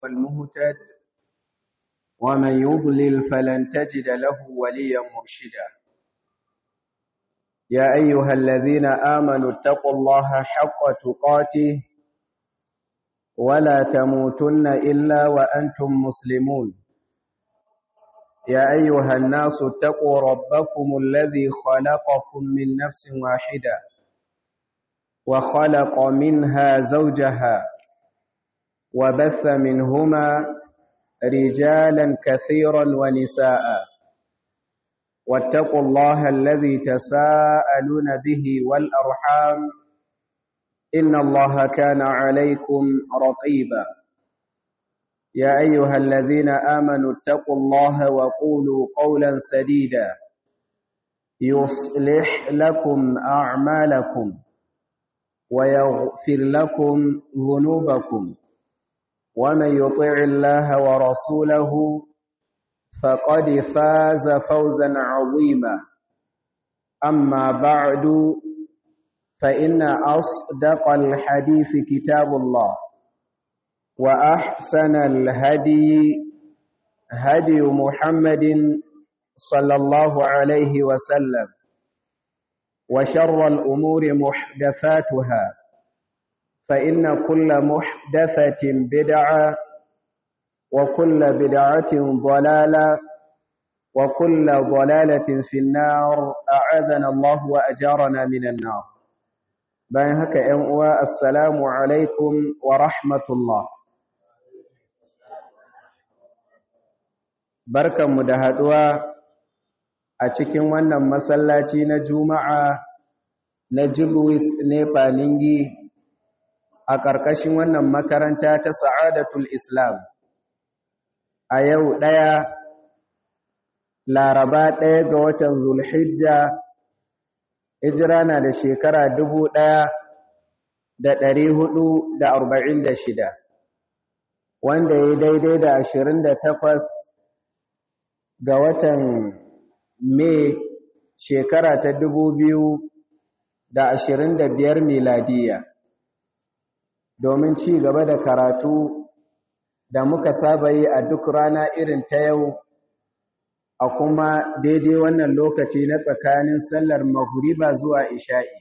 والمهتد ومن يضلل فلن تجد له وليا مرشدا يا أيها الذين آمنوا اتقوا الله حق تقاته ولا تموتن إلا وأنتم مسلمون يا أيها الناس اتقوا ربكم الذي خلقكم من نفس واحدة وخلق منها زوجها وبث منهما رجالا كثيرا ونساء واتقوا الله الذي تساءلون به والأرحام إن الله كان عليكم رقيبا يا أيها الذين آمنوا اتقوا الله وقولوا قولا سديدا يصلح لكم أعمالكم ويغفر لكم ذنوبكم ومن يطع الله ورسوله فقد فاز فوزا عظيما أما بعد فإن أصدق الحديث كتاب الله وأحسن الهدي هدي محمد صلى الله عليه وسلم وشر الأمور محدثاتها فإن كل محدثة بدعة وكل بدعة ضلالة وكل ضلالة في النار أعاذنا الله وأجارنا من النار bayan haka ‘yan uwa assalamu alaikum wa rahmatullah barkanmu da haɗuwa a cikin wannan masallaci na juma'a na Julius Nepa Ningi a ƙarƙashin wannan makaranta ta Sa'adatul Islam a yau ɗaya laraba ɗaya ga watan Zulhijja hijira na da shekara dubu ɗaya da ɗari hudu da arba'in da shida wanda ya daidai da ashirin da takwas ga watan mai shekara ta dubu biyu da ashirin da biyar miladiya domin ci gaba da karatu da muka saba yi a duk rana irin ta yau a kuma daidai wannan lokaci na tsakanin sallar magriba zuwa isha'i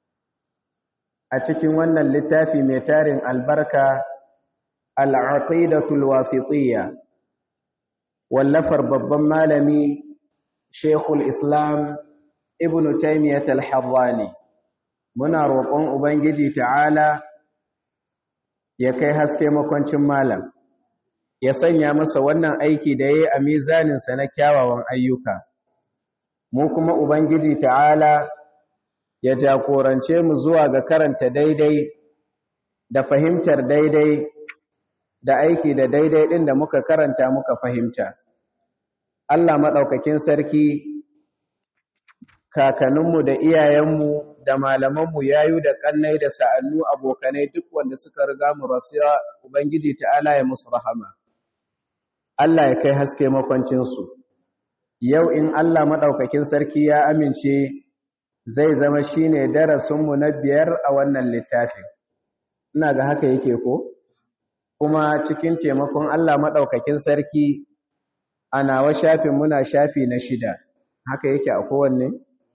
a cikin wannan littafi mai tarin albarka al'aqidatul wasitiyya wallafar babban malami shekul islam ibn taimiyyat al-harrani muna roƙon ubangiji ta'ala ya kai haske makwancin malam ya sanya masa wannan aiki da ya yi a mizaninsa na kyawawan ayyuka mu kuma ubangiji ta'ala ya jagorance mu zuwa ga karanta daidai da fahimtar daidai da aiki da daidai ɗin da muka karanta muka fahimta Allah maɗaukakin sarki kakanninmu da iyayenmu da malamanmu yayu da ƙannai da sa'annu abokanai duk wanda suka riga mu rasuwa ubangiji ta'ala ya musu rahama Allah ya kai haske makwancinsu. Yau in Allah maɗaukakin sarki ya amince zai zama shi ne darasinmu na biyar a wannan littafin. Ina ga haka yake ko? Kuma cikin taimakon Allah maɗaukakin sarki a nawa shafin muna shafi na shida. Haka yake a kowanne?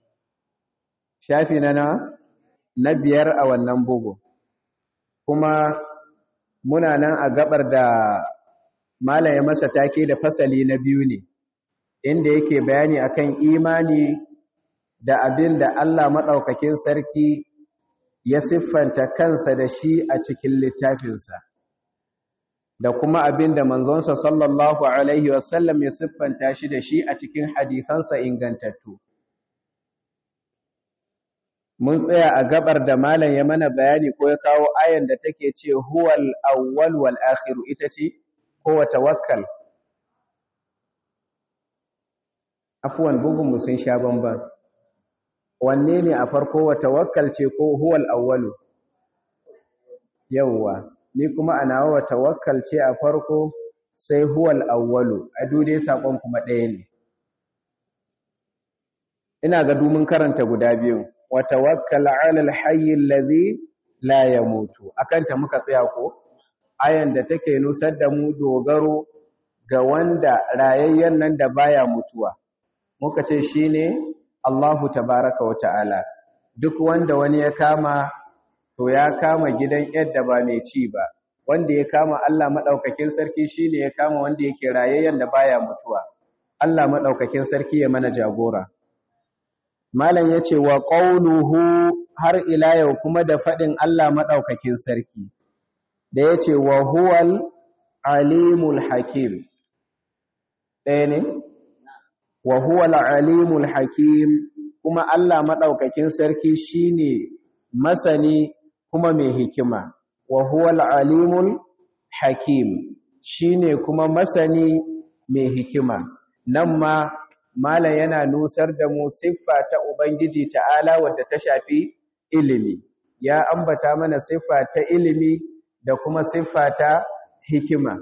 Shafi na na? Na biyar a wannan bugu. Kuma muna nan a gabar da Malam ya masa take da fasali na biyu ne, inda yake bayani akan imani da abin da Allah maɗaukakin sarki ya siffanta kansa da shi a cikin littafinsa, da kuma abin da manzonsa sallallahu Alaihi wasallam ya siffanta shi da shi a cikin hadithansa ingantattu. Mun tsaya a gabar da Malam ya mana bayani ko ya kawo ayan da take ce, Huwal awwal wal akhiru ita ce? ko wa tawakkal afwan bugun mu sun sha bamban wanne ne a farko wa tawakkal ce ko huwal awwalu yawwa ni kuma ana wa tawakkal ce a farko sai huwal awwalu a dude sakon kuma ɗaya ne ina ga dumin karanta guda biyu wa tawakkal ala alhayy alladhi la yamutu akan ta muka tsaya ko ayan da take nusar da mu dogaro ga wanda rayayyen nan da baya mutuwa muka ce shine Allahu tabaraka wa ta'ala duk wanda wani ya kama to ya kama gidan yadda ba mai ci ba wanda ya kama Allah madaukakin sarki shine ya kama wanda yake rayayyen da baya mutuwa Allah madaukakin sarki ya mana jagora malam yace wa qauluhu har ila yau kuma da fadin Allah madaukakin sarki da yace wa huwal alimul hakim ɗaya ne wa huwal alimul hakim kuma Allah madaukakin sarki shine masani kuma mai hikima wa huwal alimul hakim shine kuma masani mai hikima nan ma malam yana nusar da mu siffa ta ubangiji ta'ala wadda ta shafi ilimi ya ambata mana siffa ta ilimi da kuma siffa ta hikima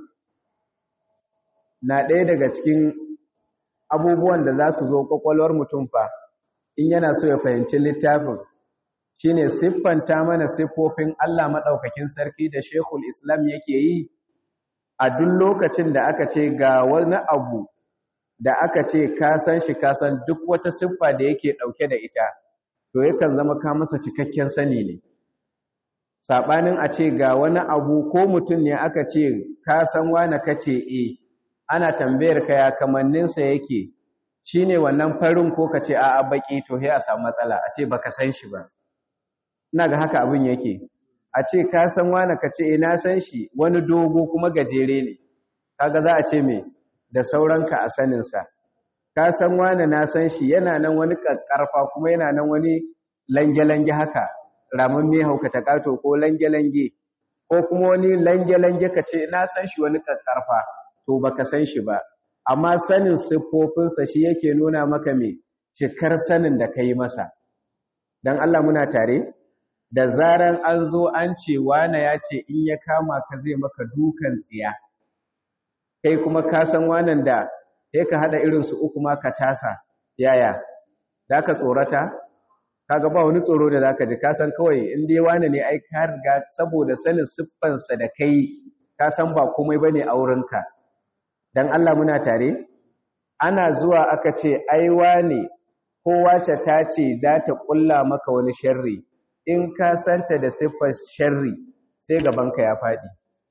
na ɗaya daga cikin abubuwan da za su zo ƙwaƙwalwar mutum fa in yana so ya fahimci littafin shine siffanta mana siffofin Allah maɗaukakin sarki da Sheikhul Islam yake yi a duk lokacin da aka ce ga wani abu da aka ce ka san shi ka san duk wata siffa da yake ɗauke da ita to yakan zama ka masa cikakken sani ne saɓanin a ce ga wani abu ko mutum ne aka ce ka san wane ka ce e ana tambayar ka ya kamanninsa yake shine wannan farin ko ka ce a'a baki to sai a samu matsala a ce baka san shi ba ina ga haka abin yake a ce ka san wani ka ce ina san shi wani dogo kuma gajere ne kaga za a ce me da sauranka a saninsa ka san wani na san shi yana nan wani ƙarfa kuma yana nan wani lange-lange haka ramin me hauka ta ƙato ko lange-lange ko kuma wani lange-lange ka ce na san shi wani ƙarfa to baka san shi ba amma sanin siffofinsa shi yake nuna maka me cikar sanin da ka yi masa don Allah muna tare da zaran an zo an ce wane ya ce in ya kama ka zai maka dukan tsiya kai kuma ka san wanan da sai ka hada irin su uku ma ka tasa yaya da ka tsorata kaga ba wani tsoro da zaka ji ka san kawai in dai wane ne ai ka riga saboda sanin siffansa da kai ka san ba komai bane a wurinka dan Allah muna tare ana zuwa aka ce ai wane ko wace ta ce za ta kulla maka wani sharri in ka santa da siffar sharri sai gabanka ya faɗi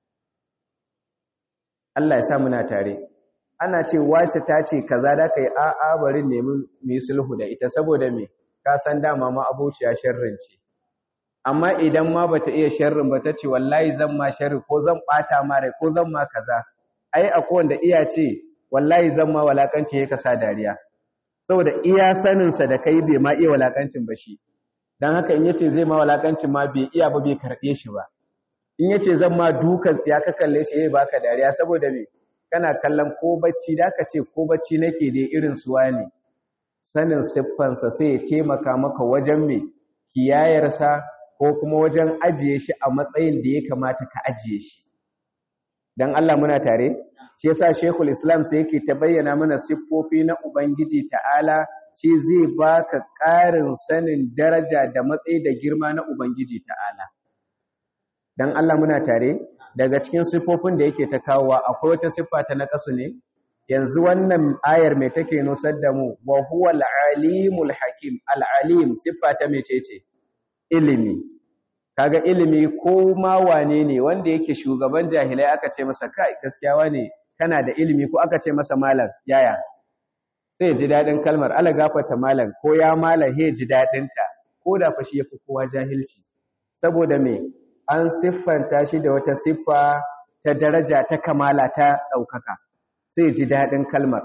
Allah ya sa muna tare ana ce wace ta ce kaza da kai a'a bari nemi mu sulhu da ita saboda me ka san dama ma abociya sharrin ce amma idan ma bata iya sharrin ba ta ce wallahi zan ma sharri ko zan bata ma rai ko zan ma kaza ai akwai wanda iya ce wallahi zan ma walakanci ya kasa dariya saboda iya saninsa da kai bai ma iya walakancin ba shi don haka in yace zai ma walakancin ma bai iya ba bai karɓe shi ba in yace zan ma dukan ya ka kalle shi yayi baka dariya saboda me kana kallon ko bacci da ka ce ko bacci nake dai irin suwa ne sanin siffansa sai ya taimaka maka wajen me kiyayarsa ko kuma wajen ajiye shi a matsayin da ya kamata ka ajiye shi dan Allah muna tare shi yasa Sheikhul Islam sai yake ta bayyana mana siffofi na Ubangiji Ta'ala shi zai baka ƙarin sanin daraja da matsayi da girma na Ubangiji Ta'ala dan Allah muna tare daga cikin siffofin da yake ta kawowa akwai wata siffa ta naqasu ne yanzu wannan ayar mai take nusar da mu wa huwa al-alimul hakim al-alim siffa ta mecece ilimi kaga ilimi ko ma wane ne wanda yake shugaban jahilai aka ce masa kai gaskiya wane kana da ilimi ko aka ce masa malam yaya sai ji dadin kalmar ala gafarta malam ko ya malam he ji dadin ta ko da fa shi yafi kowa jahilci saboda me an siffanta shi da wata siffa ta daraja ta kamala ta daukaka sai ji dadin kalmar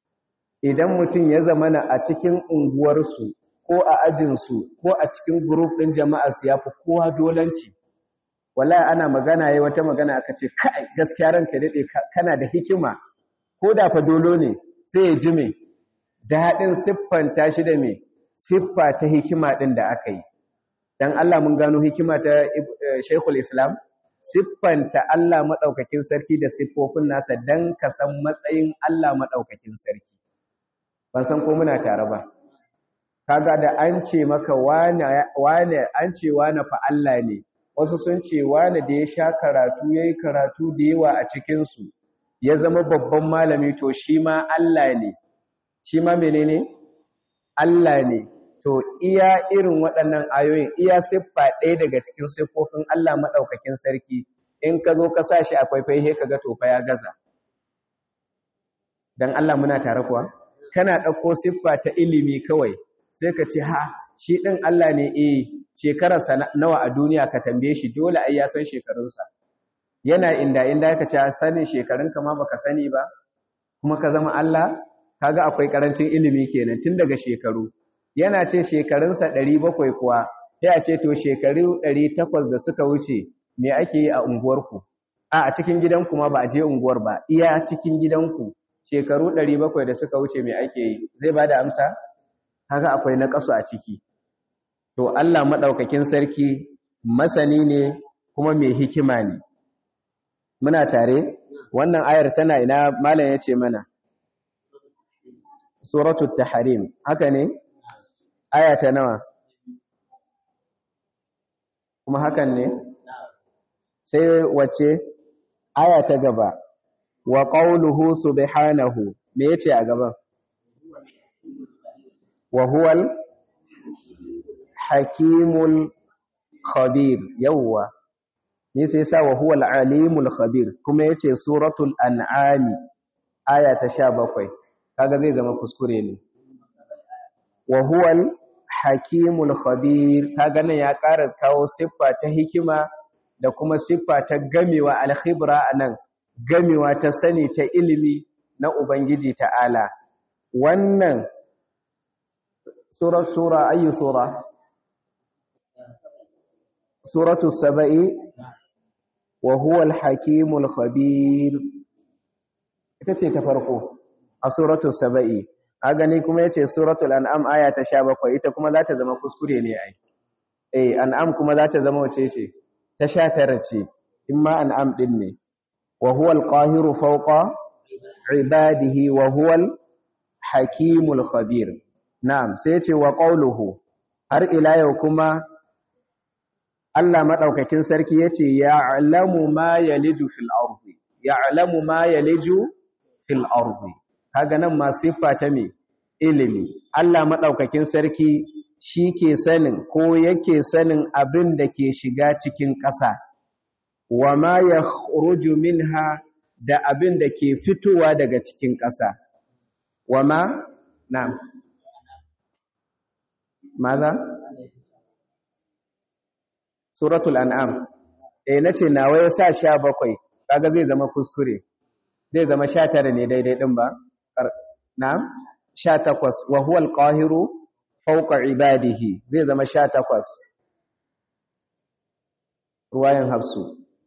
idan mutum ya zamana a cikin unguwarsu ko a ajinsu ko a cikin group ɗin jama'arsu ya fi kowa dolanci wallahi ana magana yayi wata magana aka ce kai gaskiya ranka dade kana da hikima ko da fa dolo ne sai ya ji me dadin siffanta shi da me siffa ta hikima din da aka yi dan Allah mun gano hikima ta Sheikhul Islam siffanta Allah madaukakin sarki da siffofin nasa dan ka san matsayin Allah madaukakin sarki ban san ko muna tare ba kaga da an ce maka wane wane an ce wane fa Allah ne wasu sun ce wani da ya sha karatu ya yi karatu da yawa a cikinsu ya zama babban malami to shi ma Allah ne shi ma menene Allah ne to iya irin waɗannan ayoyin iya siffa ɗaya daga cikin siffofin Allah maɗaukakin sarki in ka zo ka sa shi a faifai he kaga to fa ya gaza dan Allah muna tare kuwa kana ɗauko siffa ta ilimi kawai sai ka ce ha shi ɗin Allah ne eh shekararsa nawa a duniya ka tambaye shi dole ai ya san shekarunsa yana inda inda ka ce sanin shekarunka ma baka sani ba kuma ka zama Allah kaga akwai karancin ilimi kenan tun daga shekaru yana ce shekarunsa 700 kuwa sai a ce to shekaru 800 da suka wuce me ake yi a unguwarku a a cikin gidanku ma ba a je unguwar ba iya cikin gidanku shekaru 700 da suka wuce me ake yi zai bada amsa kaga akwai naqasu a ciki to Allah madaukakin sarki masani ne kuma mai hikima ne muna tare wannan ayar tana ina malam yace mana suratul tahrim haka ne aya ta nawa kuma hakan ne sai wace aya ta gaba wa qawluhu subhanahu me yace a gaban wa huwal hakimul khabir yawwa ne sai sa wa huwal alimul khabir kuma yace suratul an'am aya ta 17 kaga zai zama kuskure ne wa huwal hakimul khabir kaga nan ya ƙara kawo siffa ta hikima da kuma siffa ta gamewa alkhibra anan gamewa ta sani ta ilimi na ubangiji ta'ala wannan sura sura ayu sura suratu saba'i wa huwal hakimul khabir ita ce ta farko a suratu saba'i a gani kuma yace suratul an'am aya ta 17 ita kuma za ta zama kuskure ne ai eh an'am kuma za ta zama wace ce ta 19 ce imma an'am din ne wa huwal qahiru fawqa ibadihi wa huwal hakimul khabir na'am sai yace wa qawluhu har ila yau kuma Allah madaukakin sarki yace ya'lamu ma yaliju fil ardi ya'lamu ma yaliju fil ardi kaga nan ma siffa ta me ilimi Allah madaukakin sarki shi ke sanin ko yake sanin abin da ke shiga cikin ƙasa wa ma yakhruju minha da abin da ke fitowa daga cikin ƙasa wa ma na'am maza suratul an'am eh nace nawa ya sa 17 kaga zai zama kuskure zai zama 19 ne daidai din ba na'am 18 wa huwa al-qahiru fawqa ibadihi zai zama 18 ruwayan hafsu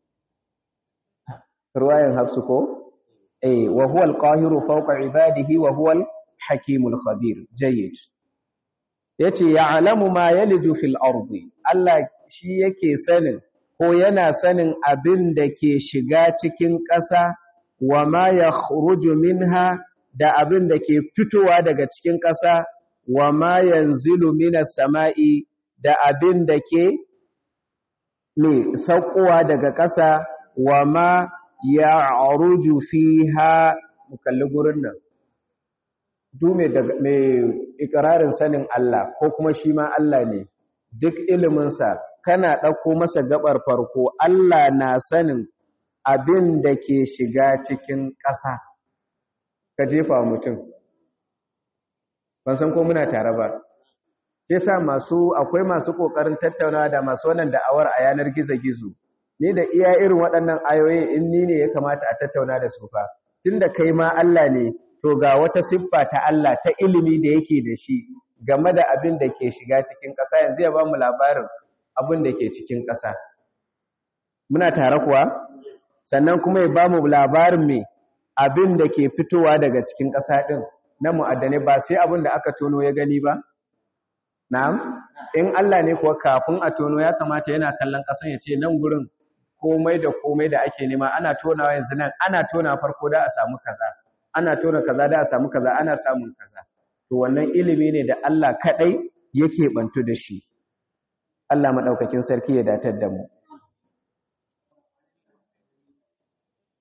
ruwayan hafsu ko eh wa huwa al-qahiru fawqa ibadihi wa huwa al-hakimul khabir jayyid yace ya'lamu ma yaliju fil ardi Allah shi yake sanin ko yana sanin abin da ke shiga cikin ƙasa wa ma yakhruju minha da abin da ke fitowa daga cikin ƙasa wa ma yanzilu minas sama'i da abin da ke ne saukowa daga ƙasa wa ma ya'ruju fiha mukalli gurin nan du mai ikirarin sanin Allah ko kuma shi ma Allah ne duk iliminsa kana ɗauko masa gabar farko Allah na sanin abin da ke shiga cikin ƙasa ka jefa mutum ban san ko muna tare ba ke sa masu akwai masu ƙoƙarin tattaunawa da masu wannan da'awar a yanar gizo-gizo ni da iya irin waɗannan ayoyin in ni ne ya kamata a tattauna da su fa tunda kai ma Allah ne to ga wata siffa ta Allah ta ilimi da yake da shi game da abin da ke shiga cikin ƙasa yanzu ya ba mu labarin abin da ke cikin ƙasa muna tare kuwa sannan kuma ya ba mu labarin me abin da ke fitowa daga cikin ƙasa ɗin na mu'addane ba sai abin da aka tono ya gani ba na'am in Allah ne kuwa kafin a tono ya kamata yana kallon ƙasan ya ce nan gurin komai da komai da ake nema ana tonawa yanzu nan ana tona farko da a samu kaza ana tona kaza da a samu kaza ana samun kaza to wannan ilimi ne da Allah kadai yake bantu da shi Allah madaukakin sarki ya datar da mu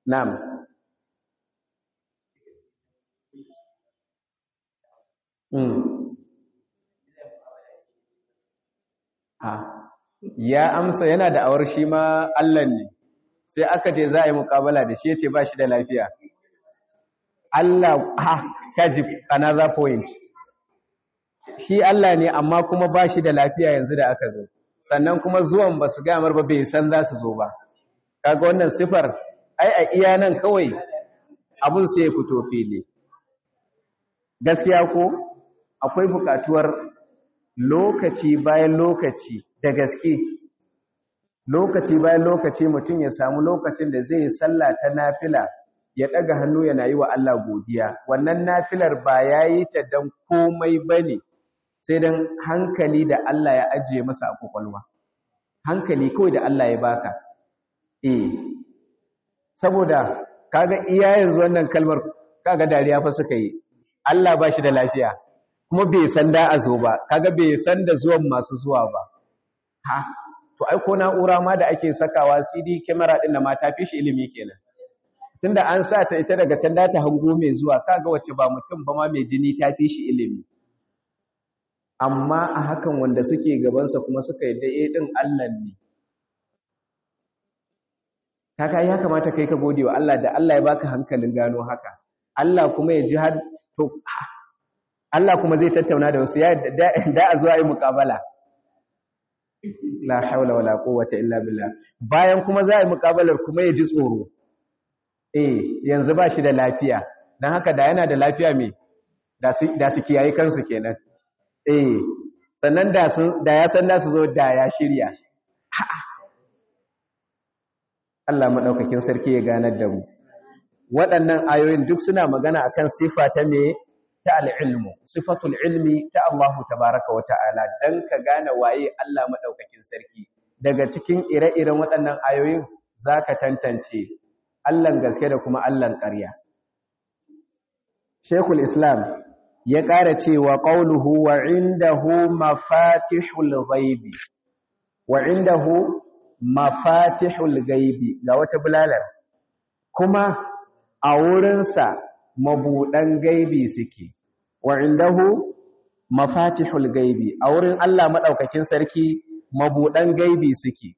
na'am mm. ha ya amsa yana da awar shi ma Allah ne sai aka ce za a yi mukabala da shi ya ce ba shi da lafiya Allah ha kaji another point shi Allah ne amma kuma ba shi da lafiya yanzu da aka zo sannan kuma zuwan ba su gamar ba bai san za su zo ba kaga wannan sifar ai a iya nan kawai abun sai ya fito fili gaskiya ko akwai bukatuwar lokaci bayan lokaci da gaske lokaci bayan lokaci mutum ya samu lokacin da zai sallah ta nafila ya daga hannu yana yi wa Allah godiya wannan nafilar ba yayi ta dan komai bane sai dan hankali da Allah ya ajiye masa a kokolwa hankali kawai da Allah ya baka eh saboda kaga iya yanzu wannan kalmar kaga dariya fa suka yi Allah ba shi da lafiya kuma bai san da a zo ba kaga bai san da zuwan masu zuwa ba ha to ai ko na'ura ma da ake sakawa CD camera din da ma ta fi shi ilimi kenan tunda an sa ta ita daga can da ta hango mai zuwa kaga wace ba mutum ba ma mai jini ta fi shi ilimi amma a hakan wanda suke gabansa kuma suka yi dai din Allah ne kaka ya kamata kai ka gode wa Allah da Allah ya baka hankalin gano haka Allah kuma ya ji har to Allah kuma zai tattauna da wasu ya da a zuwa yi muƙabala la haula wala quwwata illa billah bayan kuma za a yi muƙabalar kuma ya ji tsoro eh yanzu ba shi da lafiya dan haka da yana da lafiya me da su da su kiyaye kansu kenan eh sannan da sun da ya san da su zo da ya shirya Allah madaukakin sarki ya ganar da mu waɗannan ayoyin duk suna magana akan sifa ta me ta al'ilmu, sifatul ilmi ta Allah tabaraka wa ta'ala don ka gane waye Allah maɗaukakin sarki. Daga cikin ire-iren waɗannan ayoyin za ka tantance Allahn gaske da kuma Allahn ƙarya. Shekul Islam ya ƙara cewa ƙauluhu wa indahu mafatihul ghaibi, wa indahu mafatihul gaibi ga wata bulalar, kuma a wurinsa mabuɗan gaibi suke wa indahu mafatihul gaibi a wurin Allah madaukakin sarki mabuɗan gaibi suke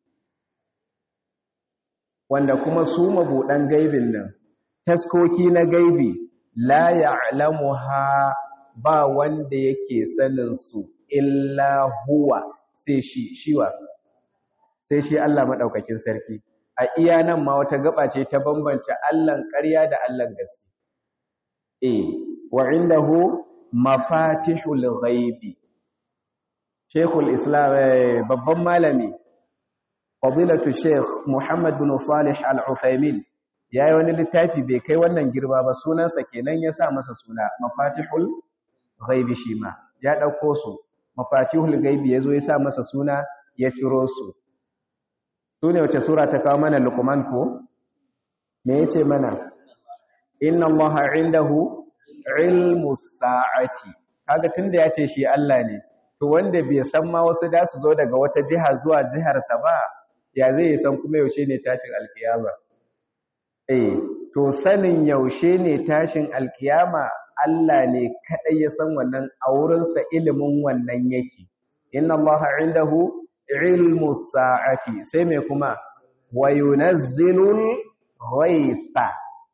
wanda kuma su mabuɗan gaibin nan taskoki na gaibi la ya'lamuha ba wanda yake sanin su illa huwa sai shi shiwa sai shi Allah madaukakin sarki a iya nan ma wata gaba ce ta bambance Allahn ƙarya da Allahn gaske eh wa indahu mafatihul ghaibi Sheikhul Islam babban malami Fadilatu Sheikh Muhammad bin Salih Al-Uthaymin yayi wani littafi bai kai wannan girma ba sunansa kenan ya sa masa suna mafatihul ghaibi shi ma ya dauko su mafatihul ghaibi yazo ya sa masa suna ya ciro su sune wace sura ta kawo mana Luqman ko me yace mana inna allaha indahu ilmu sa'ati kaga tunda yace shi Allah ne to wanda bai san ma wasu da su zo daga wata jiha zuwa jihar sa ba ya zai san kuma yaushe ne tashin alkiyama eh to sanin yaushe ne tashin alkiyama Allah ne kadai ya san wannan a wurin sa ilimin wannan yake inna allaha indahu ilmu sa'ati sai me kuma wa yunazzilul ghaitha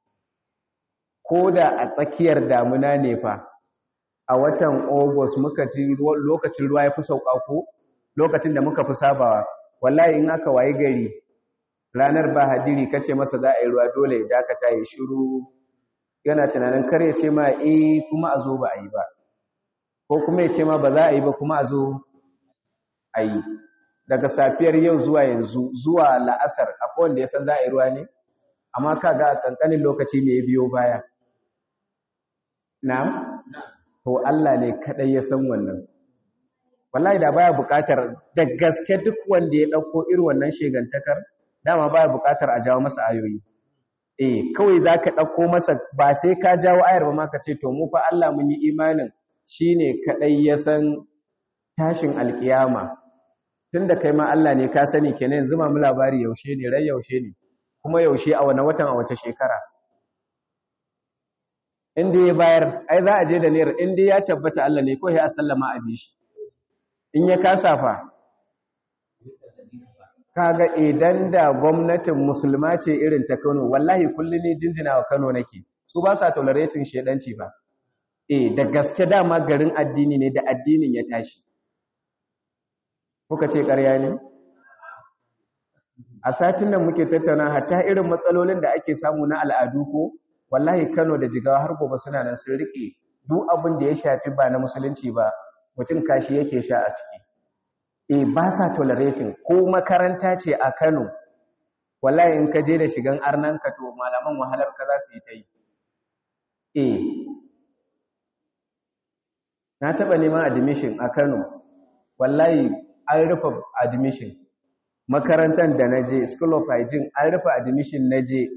ko da a tsakiyar damuna ne fa a watan August muka ji lokacin ruwa ya fi sauka ko lokacin da muka fi sabawa wallahi in aka wayi gari ranar ba hadiri kace masa za a yi ruwa dole ya dakata ya shiru yana tunanin kar ya ce ma eh kuma a zo ba a yi ba ko kuma ya ce ma ba za a yi ba kuma a zo a yi daga safiyar yau zuwa yanzu zuwa la'asar akwai wanda ya san za a yi ruwa ne amma kaga a kankanin lokaci ne ya biyo baya Na'am? To Allah ne kadai ya san wannan. Wallahi da baya buƙatar da gaske duk wanda ya ɗauko irin wannan shegantakar, dama baya buƙatar a jawo masa ayoyi. Eh, kawai za ka ɗauko masa ba sai ka jawo ayar ba ma ka ce, to mu fa Allah mun yi imanin shi ne kaɗai ya san tashin alƙiyama. Tun da kai ma Allah ne ka sani kenan yanzu ma mu labari yaushe ne, rai yaushe ne. kuma yaushe a wani watan a wace shekara inda ya bayar ai za a je da naira inda ya tabbata Allah ne ko ya sallama a bi shi in ya kasa fa kaga idan da gwamnatin musulma ce irin ta Kano wallahi kullun ne jinjina wa Kano nake su ba sa tolerating shedanci ba eh da gaske dama garin addini ne da addinin ya tashi kuka ce ƙarya ne a satin nan muke tattauna hatta irin matsalolin da ake samu na al'adu ko wallahi Kano da Jigawa har gobe suna nan sun rike duk abin da ya shafi ba na musulunci ba mutum kashi yake sha a ciki eh ba sa tolerating ko makaranta ce a Kano wallahi in ka je da shigan arnan ka to malaman wahalar ka za su yi ta yi eh na taba neman admission a Kano wallahi an rufe admission makarantar da na je school of hygiene an rufe admission na je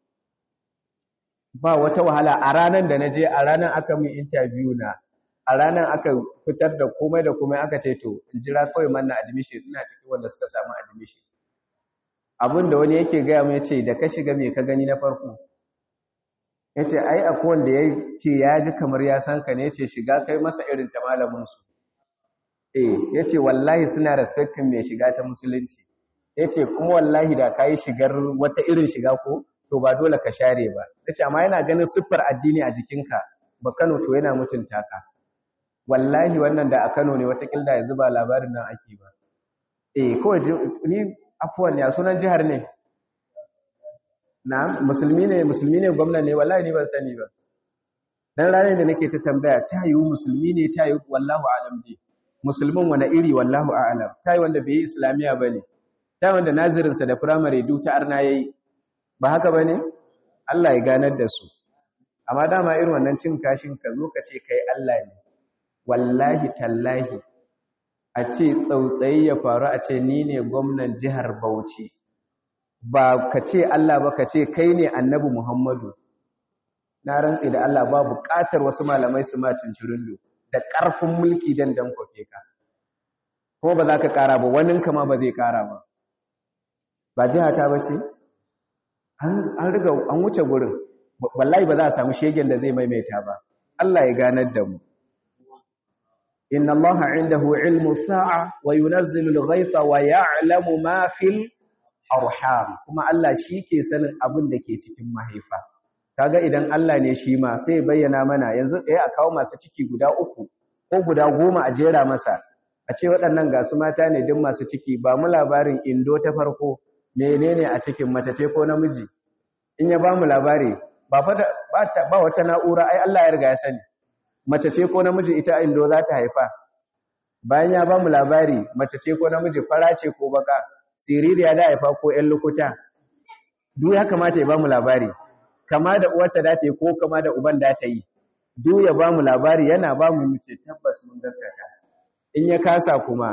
ba wata wahala a ranar da na je a ranar aka min interview na a ranar aka fitar da komai da komai aka ce to in jira kawai manna admission ina cikin wanda suka samu admission abin da wani yake gaya mai ce da ka shiga mai ka gani na farko ya ce ai akwai wanda ya ce ya ji kamar ya san ka ne ya ce shiga kai masa irin ta malaminsu eh ya ce wallahi suna respectin mai shiga ta musulunci ya ce kuma wallahi da ka yi shigar wata irin shiga ko to ba dole ka share ba ya ce amma yana ganin siffar addini a jikinka ba kano to yana mutunta ka wallahi wannan da a kano ne watakila yanzu ba labarin nan ake ba eh kawai ni afuwan ya sunan jihar ne na musulmi ne musulmi ne gwamna ne wallahi ni ban sani ba dan ranar da nake ta tambaya ta yi musulmi ne ta yi wallahu alam dai musulmin wani iri wallahu a'lam ta yi wanda bai yi islamiya ba ne ta wanda nazirinsa da firamare duk ta arna ya yi ba haka ba ne allah ya ganar da su amma dama irin wannan cin kashin ka zo ka ce kai allah ne wallahi tallahi a ce tsautsayi ya faru a ce ni ne gwamnan jihar bauchi ba ka ce allah ba ka ce kai ne annabi muhammadu na rantsi da allah ba buƙatar wasu malamai su ma cincirin da ƙarfin mulki dan dan kofe ka ko ba za ka ƙara ba wanin kama ba zai ƙara ba ba jiha ta bace an riga an wuce gurin wallahi ba za a samu shegen da zai maimaita ba Allah ya ganar da mu inna allaha indahu ilmu sa'a wa yunazzilu al-ghaytha wa ya'lamu ma fil arham kuma Allah shi ke sanin abin da ke cikin mahaifa kaga idan Allah ne shi ma sai bayyana mana yanzu ɗaya a kawo masu ciki guda uku ko guda goma a jera masa a ce waɗannan ga su mata ne duk masu ciki ba mu labarin indo ta farko menene a cikin mace ce ko namiji in ya ba mu labari ba fa ba wata na'ura ai Allah ya riga ya sani mace ce ko namiji ita indo za ta haifa bayan ya ba mu labari mace ce ko namiji fara ce ko baka siririya da haifa ko ƴan lukuta duk ya kamata ya ba mu labari kama da uwarta da ta yi ko kama da uban da ta yi duk ya ba mu labari yana ba mu mace tabbas mun gaskata in ya kasa kuma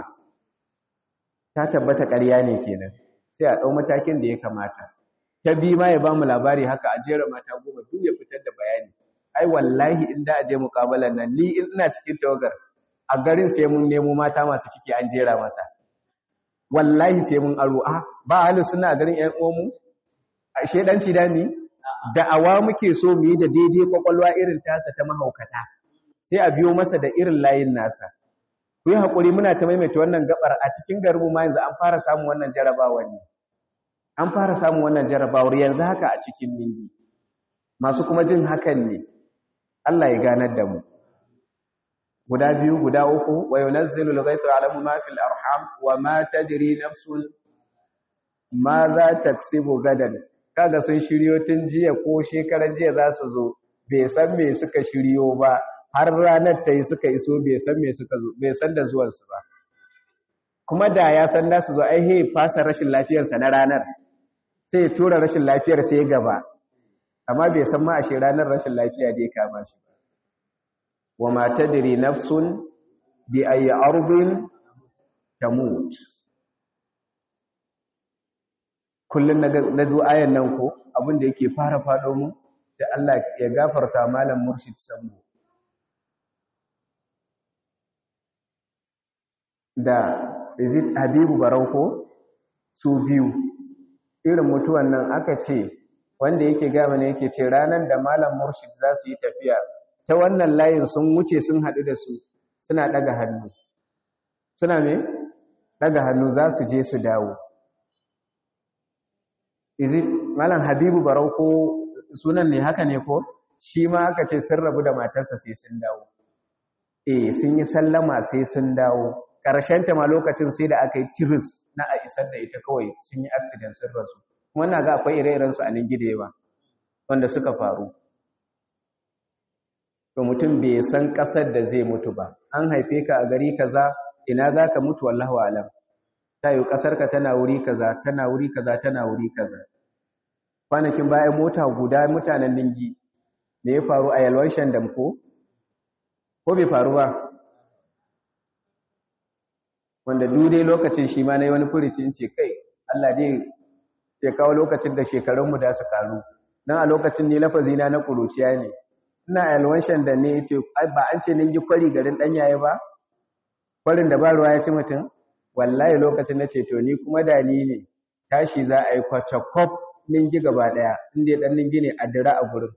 ta tabbata ƙarya ne kenan sai a ɗau matakin da ya kamata ta bi ma ya ba mu labari haka a jera mata goma duk ya fitar da bayani ai wallahi in da a je muƙabalan nan ni ina cikin tawagar a garin sai mun nemo mata masu ciki an jera masa wallahi sai mun aro a ba halin suna a garin ƴan uwanmu a shedanci da ni da'awa muke so mu yi da daidai kwakwalwa irin tasa ta mahaukata sai a biyo masa da irin layin nasa ku yi haƙuri muna ta maimaita wannan gabar a cikin garinmu ma yanzu an fara samun wannan jarabawar ne an fara samun wannan jarabawar yanzu haka a cikin ningi masu kuma jin hakan ne Allah ya ganar da mu guda biyu guda uku wa yunazzilu al-ghaytha alamu ma fil arham wa ma tadri nafsun ma za taksibu gadan kaga sun shiryo tun jiya ko shekaran jiya za su zo bai san me suka shiryo ba har ranar ta yi suka iso bai san me suka zo bai san da zuwansu ba kuma da ya san da su zo ai he fasa rashin lafiyarsa na ranar sai ya tura rashin lafiyar sai gaba amma bai san ma ashe ranar rashin lafiya da ya kama shi ba wa ma tadri nafsun bi ayi ardin tamut kullun na zo ayan nan ko abin da yake fara fado mu sai Allah ya gafarta malam murshid sambo da is it habibu barauko su biyu irin mutuwan nan aka ce wanda yake gama ne yake ce ranar da malam murshid za su yi tafiya ta wannan layin sun wuce sun haɗu da su suna ɗaga hannu suna me ɗaga hannu za su je su dawo izi malam habibu barau ko sunan ne haka ne ko shi ma aka ce sun rabu da matarsa sai sun dawo eh sun yi sallama sai sun dawo ta ma lokacin sai da aka yi tiris na a isar da ita kawai sun yi accident sun rasu kuma na ga akwai ire-iren su a nan gidewa wanda suka faru to mutum bai san kasar da zai mutu ba an haife ka a gari kaza ina za ka mutu wallahu alam ta yi kasar ka tana wuri kaza tana wuri kaza tana wuri kaza kwanakin bayan mota guda mutanen ningi me ya faru a yalwan shandam ko ko bai faru ba wanda dai lokacin shi ma na yi wani furici in ce kai Allah dai ya kawo lokacin da shekarunmu da su karu nan a lokacin ne lafazina na kuruciya ne ina alwanshan da ne ce ba an ce ningi kwari garin danyaye ba kwarin da ba ruwa ya ci mutum wallahi lokacin na ce to ni kuma da ni ne tashi za a yi kwacakwaf ningi gaba daya inda dan ningi ne a dira a gurin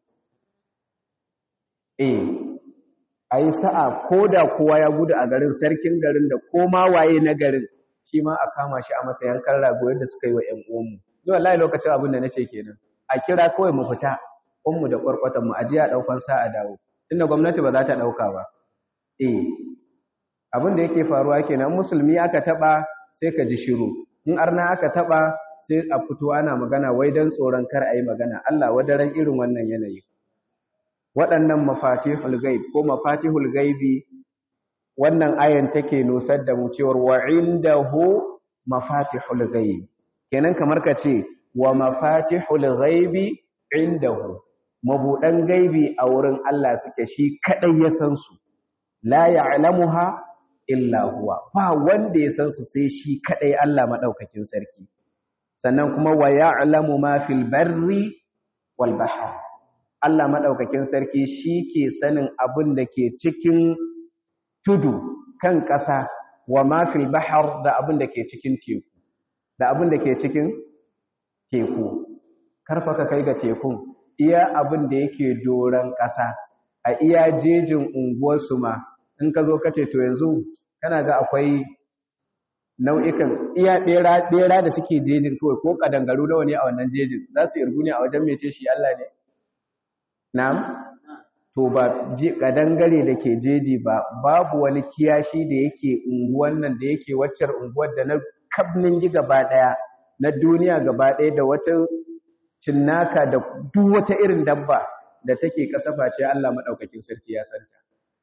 eh a yi sa'a ko da kowa ya gudu a garin sarkin garin da koma waye na garin shi ma a kama shi a masa yankan rago yadda suka yi wa ‘yan uwanmu. Ni wallahi lokacin abin da na ce kenan. A kira kawai mu fita, ƙunmu da ƙwarƙwatan mu ajiya a ɗaukan sa a dawo. Tunda gwamnati ba za ta ɗauka ba. Eh, abin da yake faruwa kenan musulmi aka taɓa sai ka ji shiru. In arna aka taɓa sai a fito ana magana wai don tsoron kar a yi magana. Allah wadaran irin wannan yanayi. waɗannan mafatihul gaib ko mafatihul gaibi wannan ayan take nusar da mu cewar wa indahu mafatihul gaib kenan kamar ka ce wa mafatihul gaibi indahu mabudan gaibi a wurin Allah suke shi kadai ya san su la ya'lamuha illa huwa ba wanda ya san su sai shi kadai Allah madaukakin sarki sannan kuma wa ya'lamu ma fil barri wal bahr Allah maɗaukakin sarki shi ke sanin abin da ke cikin tudu kan ƙasa wa mafil bahar da abin da ke cikin teku da abin da ke cikin teku karfa ka kai ga tekun iya abin da yake doron ƙasa a iya jejin unguwarsu ma in ka zo ka ce to yanzu kana ga akwai nau'ikan iya ɗera da suke jejin kawai ko ƙadangaru nawa ne a wannan jejin za su irgu ne a wajen mece shi Allah ne Na'am? To ba kadangare da ke jeji ba, babu wani kiyashi da yake unguwan nan da yake waccar unguwar da na kabnin gi gaba ɗaya, na duniya gaba ɗaya da wata cinnaka da duk wata irin dabba da take kasafa ce Allah maɗaukakin sarki ya santa.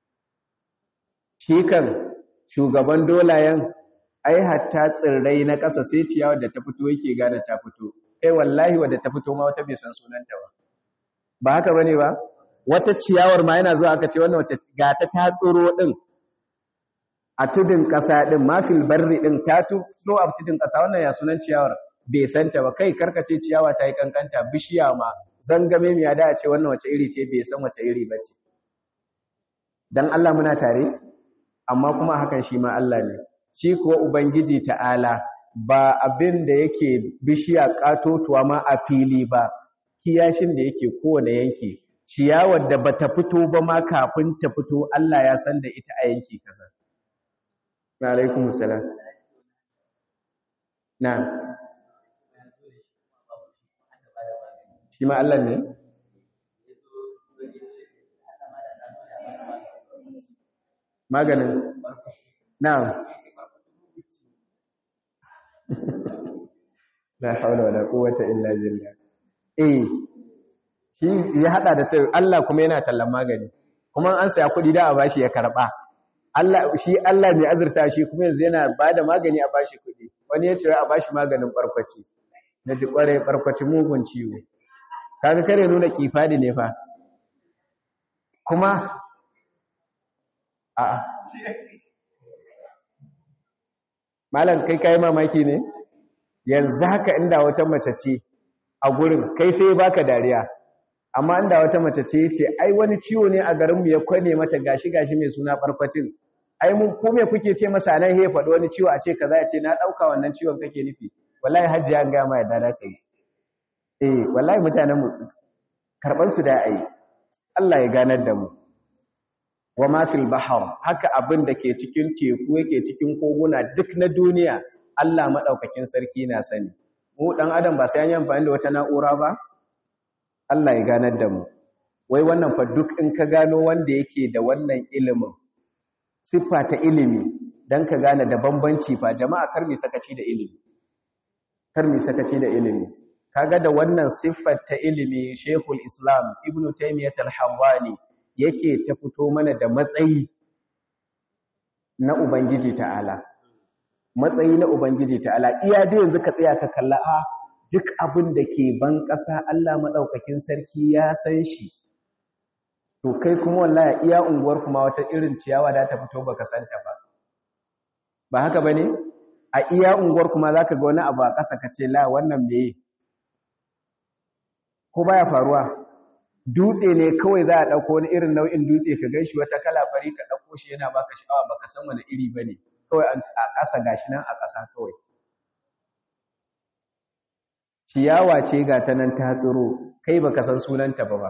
Shi kan shugaban dolayen, ai hatta tsirrai na ƙasa sai ciyawar da ta fito yake gane ta fito, kai wallahi wadda ta fito ma wata bai san sunanta ba. ba haka bane ba wata ciyawar ma yana zuwa aka ce wannan wace ga ta ta tsoro din a tudun kasa din mafil barri din ta tsoro a tudun kasa wannan ya sunan ciyawar bai santa ba kai karkace ciyawa ta yi kankanta bishiya ma zangame miya da a ce wannan wace iri ce bai san wace iri ba ce dan Allah muna tare amma kuma hakan shi ma Allah ne shi kuwa ubangiji ta'ala ba abin da yake bishiya katotuwa ma a fili ba kiyashin da yake kowane yanki ciyawar da bata fito ba ma kafin ta fito Allah ya san da ita a yanki kaza wa alaikum salam na shi ma Allah ne maganin na'am la hawla wala quwwata illa billah eh shi ya hada da tai Allah kuma yana tallan magani kuma an saya kudi da a bashi ya karba Allah shi Allah ne azurta shi kuma yanzu yana bada magani a bashi kudi wani ya ce a bashi maganin barkwaci na ji kware barkwaci mugun ciwo kaga kare nuna kifadi ne fa kuma a malam kai kai mamaki ne yanzu haka inda wata mace ce a gurin kai sai baka dariya amma inda wata mace ce ce ai wani ciwo ne a garinmu ya kwane mata gashi gashi mai suna farfacin ai mun ko me kuke ce masa nan he faɗi wani ciwo a ce kaza ya ce na ɗauka wannan ciwon kake nufi wallahi hajiya an gaya ma yadda za ta yi eh wallahi mutanen mu karban su da ai Allah ya ganar da mu wa ma fil bahr haka abin da ke cikin teku yake cikin koguna duk na duniya Allah madaukakin sarki na sani mu dan adam ba sai an yi amfani da wata na'ura ba Allah ya ganar da mu wai wannan fa duk in ka gano wanda yake da wannan ilimin siffa ta ilimi dan ka gane da bambanci fa jama'a kar mi sakaci da ilimi kar mi sakaci da ilimi kaga da wannan siffar ta ilimi Sheikhul Islam Ibn Taymiyyah al-Harrani yake ta fito mana da matsayi na Ubangiji ta'ala matsayi na Ubangiji ta'ala iya da yanzu ka tsaya ka kalla a duk abin da ke ban ƙasa Allah maɗaukakin sarki ya san shi to kai kuma wallahi iya unguwar kuma wata irin ciyawa da ta fito baka santa ba ba haka bane a iya unguwar kuma zaka ga wani abu a ƙasa ka ce la wannan meye ko baya faruwa dutse ne kawai za a ɗauko wani irin nau'in dutse ka gan shi wata kala fari ka ɗauko shi yana baka sha'awa baka san wani iri ba ne kawai a ƙasa gashi nan a ƙasa kawai ciyawa ce ga ta nan ta tsiro kai baka san sunanta ba ba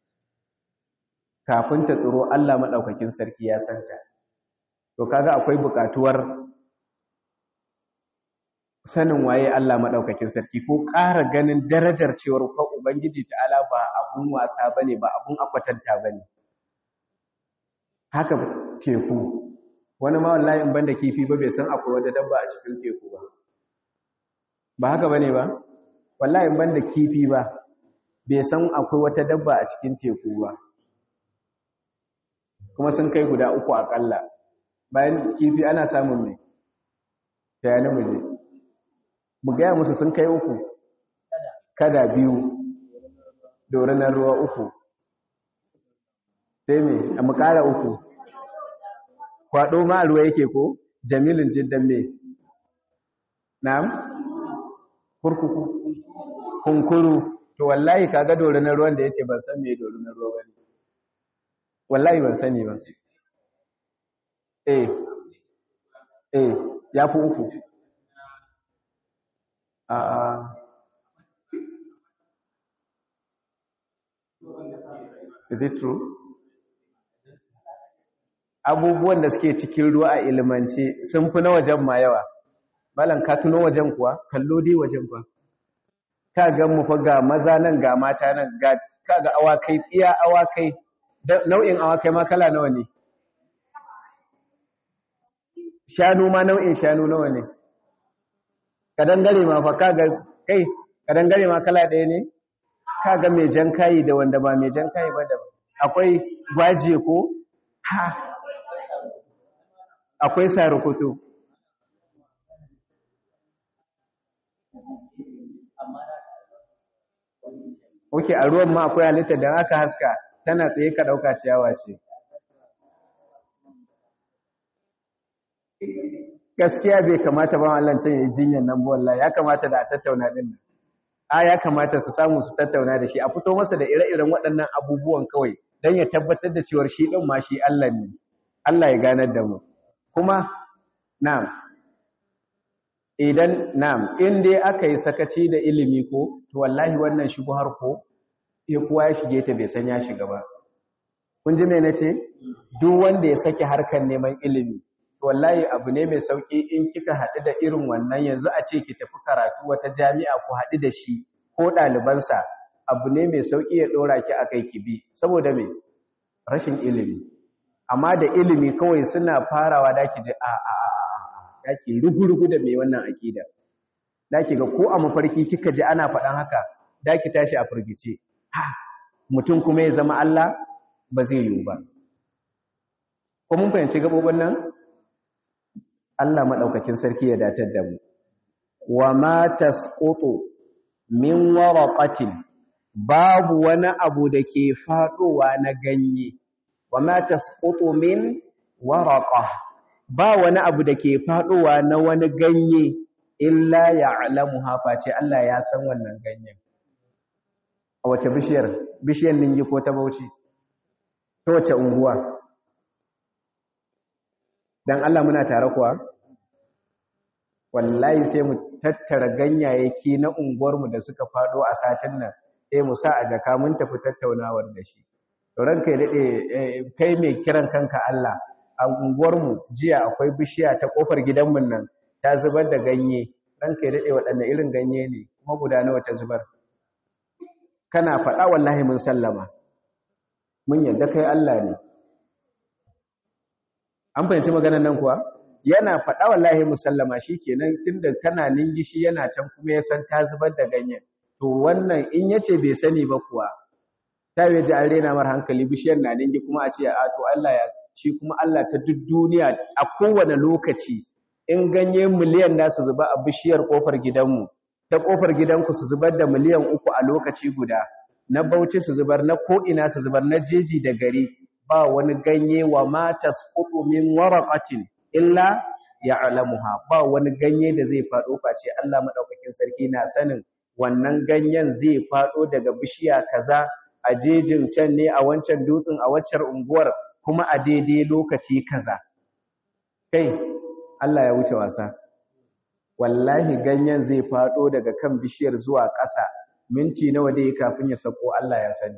kafin ta tsiro Allah maɗaukakin sarki ya santa to kaga akwai buƙatuwar sanin waye Allah maɗaukakin sarki ko ƙara ganin darajar cewar ko Ubangiji ta'ala ba abun wasa bane ba abun akwatanta bane haka teku wani ma wallahi in banda kifi ba bai san akwai wata dabba a cikin teku ba ba haka bane ba wallahi in banda kifi ba bai san akwai wata dabba a cikin teku ba kuma sun kai guda uku akalla bayan kifi ana samun mai ta yana muje mu gaya musu sun kai uku kada biyu dorinan ruwa uku sai me a makara uku kwado ma a ruwa yake ko jamilin jiddan me na'am kurkuku kunkuru to wallahi kaga dorinan ruwan da yace ban san me dorinan ruwa bane wallahi ban sani ba eh eh ya fi uku a is it true abubuwan da suke cikin ruwa a ilimance sun fi na wajen ma yawa malam ka tuno wajen kuwa kallo dai wajen ba ka ga mu fa ga maza nan ga mata nan ga ka ga awakai iya awakai nau'in awakai ma kala nawa ne shanu ma nau'in shanu nawa ne kadangare ma fa kaga kai kadangare ma kala ɗaya ne kaga mai jan kayi da wanda ba mai jan kayi ba da akwai gwaje ko ha akwai sarukutu Oke a ruwan ma akwai halitta da aka haska tana tsaye ka ɗauka ciyawa ce gaskiya bai kamata ba Allah can yi jinyan nan wallahi ya kamata da a tattauna din nan a ya kamata su samu su tattauna da shi a fito masa da ire-iren waɗannan abubuwan kawai don ya tabbatar da cewar shi ɗin ma shi Allah ne Allah ya ganar da mu kuma na'am idan na'am in dai aka yi sakaci da ilimi ko to wallahi wannan har ko ya kuwa ya shige ta bai san ya shiga ba kun ji me nace duk wanda ya sake harkar neman ilimi wallahi abu ne mai sauki in kika haɗu da irin wannan yanzu a ce ki tafi karatu wata jami'a ku haɗu da shi ko ɗalibansa abu ne mai sauki ya ɗora ki a kai ki bi saboda me rashin ilimi amma da ilimi kawai suna farawa da ki ji a a a a da ki rugu-rugu da mai wannan aƙida da ki ga ko a mafarki kika ji ana faɗan haka da ki tashi a firgice ha mutum kuma ya zama Allah ba zai yiwu ba ko mun fahimci gabobin nan Allah maɗaukakin sarki ya datar da mu. Wa ma tasqutu min waraqatin babu wani abu da ke faɗowa na ganye. Wa ma tasqutu min waraqa ba wani abu da ke faɗowa na wani ganye illa ya'lamuha face Allah ya san wannan ganyen. A wace bishiyar? Bishiyar ningi ko ta Bauchi? Ta wace unguwa? dan Allah muna tare kuwa wallahi sai mu tattara ganyayyaki na unguwarmu da suka fado a satin nan sai mu sa a jaka mun tafi tattaunawar da shi to ranka ya dade kai mai kiran kanka Allah a unguwarmu jiya akwai bishiya ta kofar gidanmu nan ta zubar da ganye ranka ya dade waɗanne irin ganye ne kuma guda nawa ta zubar kana faɗa wallahi mun sallama mun yadda kai Allah ne an fahimci maganar nan kuwa yana faɗa wallahi musallama shikenan tunda kana ningishi yana can kuma ya san ta zubar da ganyen to wannan in yace bai sani ba kuwa ta yi an rena mar hankali bishiyar na ningi kuma a ce a to Allah ya shi kuma Allah ta duk duniya a kowane lokaci in ganye miliyan da su zuba a bishiyar kofar gidanmu ta kofar gidanku su zubar da miliyan uku a lokaci guda na bauchi su zubar na ko'ina su zubar na jeji da gari ba wani ganye wa ma tasqutu min waraqatin illa ya'lamuha ba wani ganye da zai fado face Allah madaukakin sarki na sanin wannan ganyen zai fado daga bishiya kaza a jejin can ne a wancan dutsen a waccar unguwar kuma a daidai lokaci kaza kai Allah ya wuce wasa wallahi ganyen zai fado daga kan bishiyar zuwa ƙasa minti nawa dai kafin ya sako Allah ya sani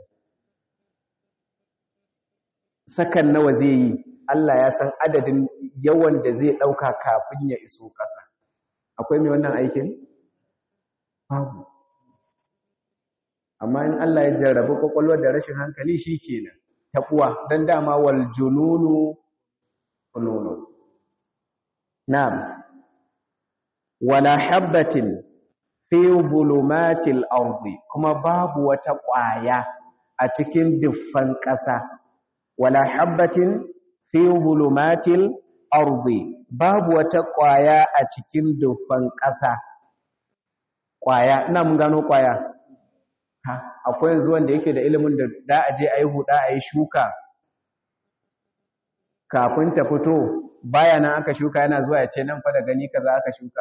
sakan nawa zai yi Allah ya san adadin yawan da zai ɗauka kafin ya iso ƙasa. Akwai mai wannan aikin? Babu. Amma in Allah ya jarrabi ƙwaƙwalwar da rashin hankali shi kenan, taɓuwa don dama wal jununu fununu. Na'am. Wala habbatin fi zulumatil ardi kuma babu wata ƙwaya a cikin duffan ƙasa. Wala habbatin fi zulumatil ardi babu wata ƙwaya a cikin dufan ƙasa ƙwaya ina mun gano ƙwaya ha akwai yanzu wanda yake da ilimin da da aje ayi huda ayi shuka kafin ta fito baya nan aka shuka yana zuwa ya ce nan fa da gani kaza aka shuka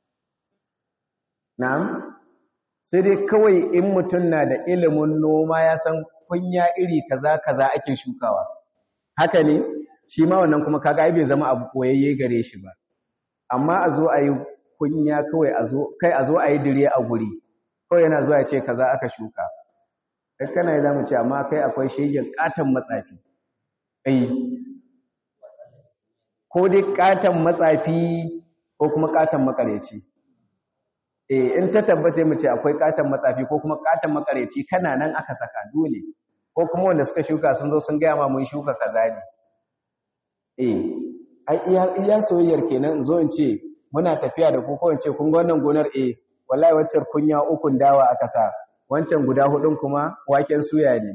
na'am sai dai kawai in mutum na da ilimin noma ya san kunya iri kaza kaza ake shukawa haka ne shi ma wannan kuma kaga ai bai zama abu koyayye gare shi ba amma a zo a yi kunya kawai a zo kai a zo a yi dire a guri kawai yana zuwa ya ce kaza aka shuka kai kana yi zamu ce amma kai akwai shegen katon matsafi ai ko dai katon matsafi ko kuma katon makareci eh in ta tabbata mu ce akwai katon matsafi ko kuma katon makareci kana nan aka saka dole ko kuma wanda suka shuka sun zo sun gaya ma mun shuka kaza ne eh ai iya iya soyayyar kenan in zo in ce muna tafiya da ku ko in ce kun ga wannan gonar eh wallahi waccar kunya ukun dawa aka sa wancan guda hudun kuma waken suya ne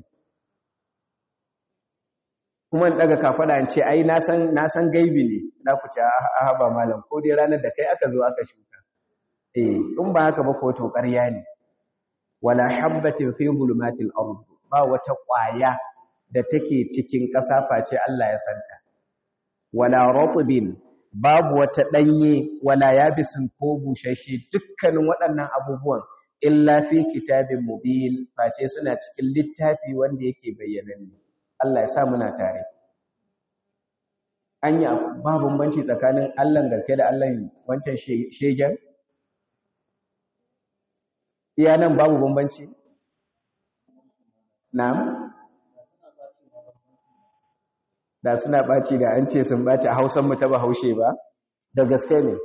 kuma in daga kafada in ce ai na san na san gaibi ne na ku ce a ba malam ko dai ranar da kai aka zo aka shuka eh in ba haka ba ko to ƙarya ne wala habbatin fi zulumatil ard ba wata ƙwaya da take cikin ƙasa face Allah ya santa wala ratbin babu wata danye wala yabisin ko bushashe dukkanin waɗannan abubuwan illa fi kitabin mubin face suna cikin littafi wanda yake bayyananne Allah ya sa muna tare anya ba bambanci tsakanin Allah gaske da Allah wancan shegen iya nan babu bambanci na'am da suna ɓaci da an ce sun ɓaci a hausan mu ta bahaushe ba da gaske ne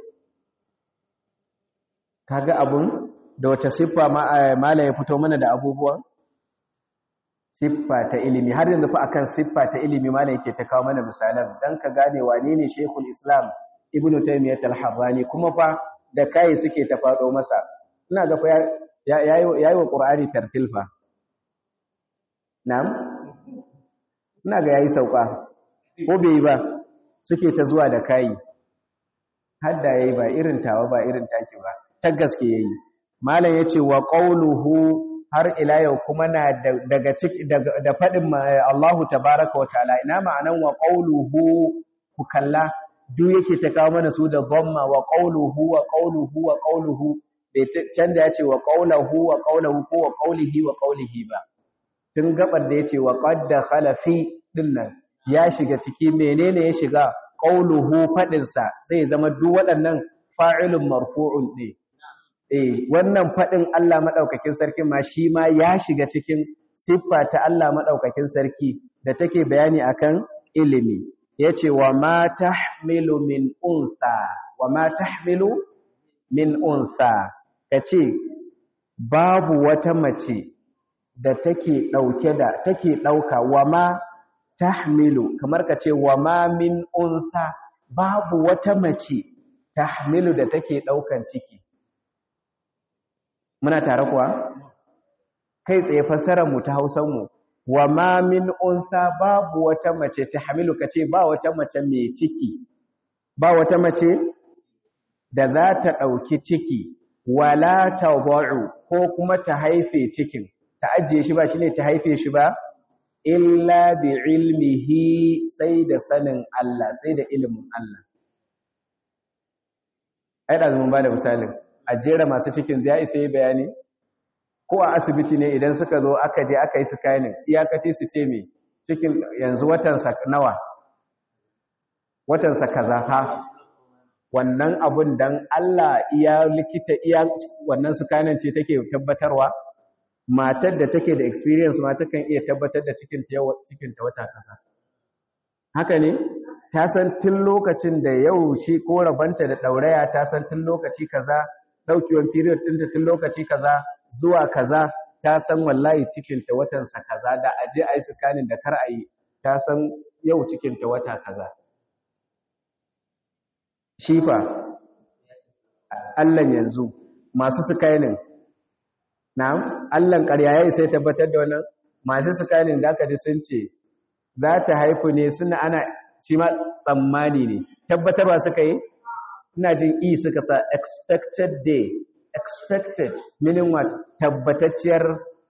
kaga abun da wace siffa mala ya fito mana da abubuwan siffa ta ilimi har yanzu fa akan siffa ta ilimi mala yake ta kawo mana misalan dan ka gane wane ne Sheikhul Islam Ibn Taymiyyah al-Harrani kuma fa da kai suke ta fado masa ina ga fa yayi wa Qur'ani tartil fa na'am ina ga yayi sauka ko bai yi ba suke ta zuwa da kayi hadda yayi ba irin tawa ba irin take ba ta gaske yayi malam yace wa qawluhu har ila yau kuma na daga ciki da fadin Allahu tabaaraka wa ta'ala ina ma'anan wa qawluhu ku kalla duk yake ta kawo mana su da dhamma wa qawluhu wa qawluhu wa qawluhu bai canja yace wa qawluhu wa qawluhu ko wa qawlihi wa qawlihi ba tun gabar da yace wa qad dakhala fi dinnan ya shiga ciki menene ya shiga qauluhu fadin sa zai zama duk waɗannan fa'ilun marfu'un ne eh wannan fadin Allah madaukakin sarki ma shi ma ya shiga cikin siffa ta Allah madaukakin sarki da take bayani akan ilimi yace wa ma tahmilu min unsa wa ma tahmilu min unsa kace babu wata mace da take dauke da take dauka wa ma tahmilu kamar kace wa ma min unsa babu wata mace tahmilu da take daukan ciki muna tare kuwa kai tsaye fassarar mu ta Hausar mu wa ma min unsa babu wata mace tahmilu kace ba wata mace mai ciki ba wata mace da za ta dauki ciki wala tadau ko kuma ta haife cikin ta ajiye shi ba shine ta haife shi ba illa bi ilmihi sai da sanin Allah sai da ilimin Allah ai da mun bada misalin a jera masu cikin zai isa yi bayani ko a asibiti ne idan suka zo aka je aka yi scanning iyakaci su ce me cikin yanzu watan sa nawa watan sa kaza ha wannan abun dan Allah iya likita iya wannan scanning ce take tabbatarwa matar da take da experience ma takan iya tabbatar da cikin ta cikin ta wata kaza haka ne ta san tun lokacin da yau shi ko rabanta da ɗauraya ta san tun lokaci kaza ɗaukewan period ɗinta tun lokaci kaza zuwa kaza ta san wallahi cikinta watansa kaza da aje a yi sikanin da kar a yi ta san yau cikinta wata kaza shifa allan yanzu masu sikanin na allan ƙarya ya sai tabbatar da wannan masu sikanin da aka ji sun ce za ta haifu ne suna ana shi ma tsammani ne tabbatarwa suka yi ina jin e suka sa expected day expected meaning what tabbatacciyar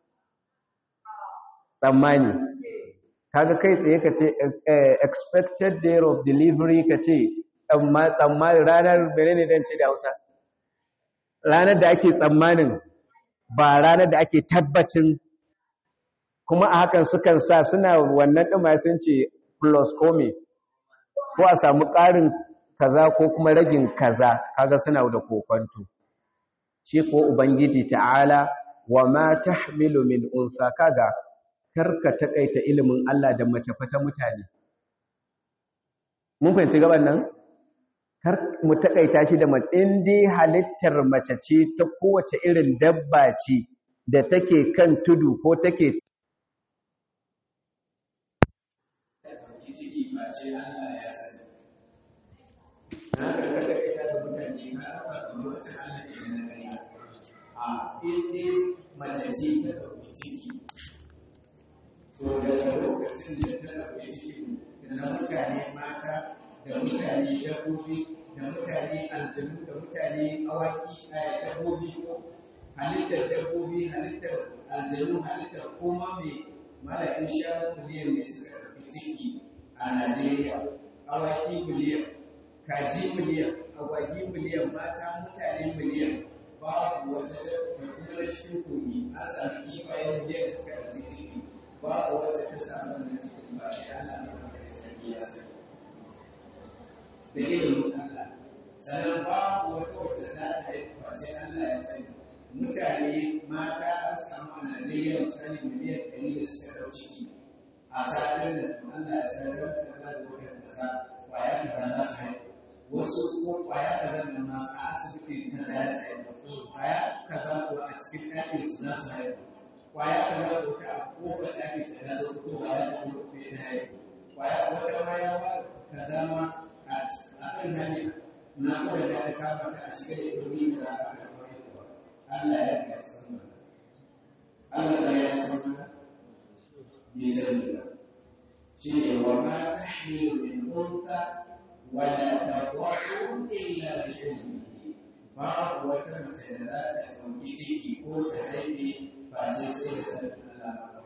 tsammani kaga kai tsaye ka ce expected day of delivery ka ce tsammani ranar menene dan ce da Hausa ranar da ake tsammanin ba ranar da ake tabbacin kuma a hakan sukan sa suna wannan ɗin sun ce plus kome ko a samu ƙarin kaza ko kuma ragin kaza kaga suna da kokonto shi ko ubangiji ta'ala wa ma tahmilu min unsa kaga karka takaita ilimin Allah da mace fata mutane mun fahimci gaban nan kar mu takaita shi da mace in dai halittar mace ce ta kowace irin dabba ce da take kan tudu ko take ciki ba ce Allah ya sani. Na karkata ita da mutane na rafa da wata Allah ke na gari. A inda mace ce ta ɗauki ciki. To daga lokacin da ta ɗauki ciki da mutane mata da mutane dabbobi da mutane aljanu da mutane awaki a dabbobi halittar dabbobi halittar aljanu halittar koma mai mala'in shanu miliyan mai suka ɗauki ciki a Najeriya, awaki miliyan, kaji miliyan, agwagi miliyan, mata mutane miliyan, babu wata da kuma rashin kogi an sami kifaye miliyan da suka ɗauki ciki, babu wata ta samu wannan cikin ba shi Allah ne wanda ya sani ya sani. Da ilimin Allah, sannan babu wata wata za ta yi face Allah ya sani. Mutane mata an samu a Najeriya misali miliyan ɗari da suka ɗauki ciki. a satin da Allah ya sanar da kaza da wani kaza kwaya kaza za su haihu wasu ko kwaya kaza da ma a asibiti kaza ya su haihu kwaya kaza ko a cikin ɗakin su za su haihu kwaya kaza ko ta a kofar ɗakin ta za su fito kwaya ko ko ta haihu kwaya wata ma ya ba kaza ma a kan hanya na kawai da aka kama ta a shiga da domin da aka kama Allah ya ga san Allah ya san بسببها شيء وما تحمل من انثى ولا تضع الا باذنه بعض وتمثلات وجهك كل هذه فاسسه الله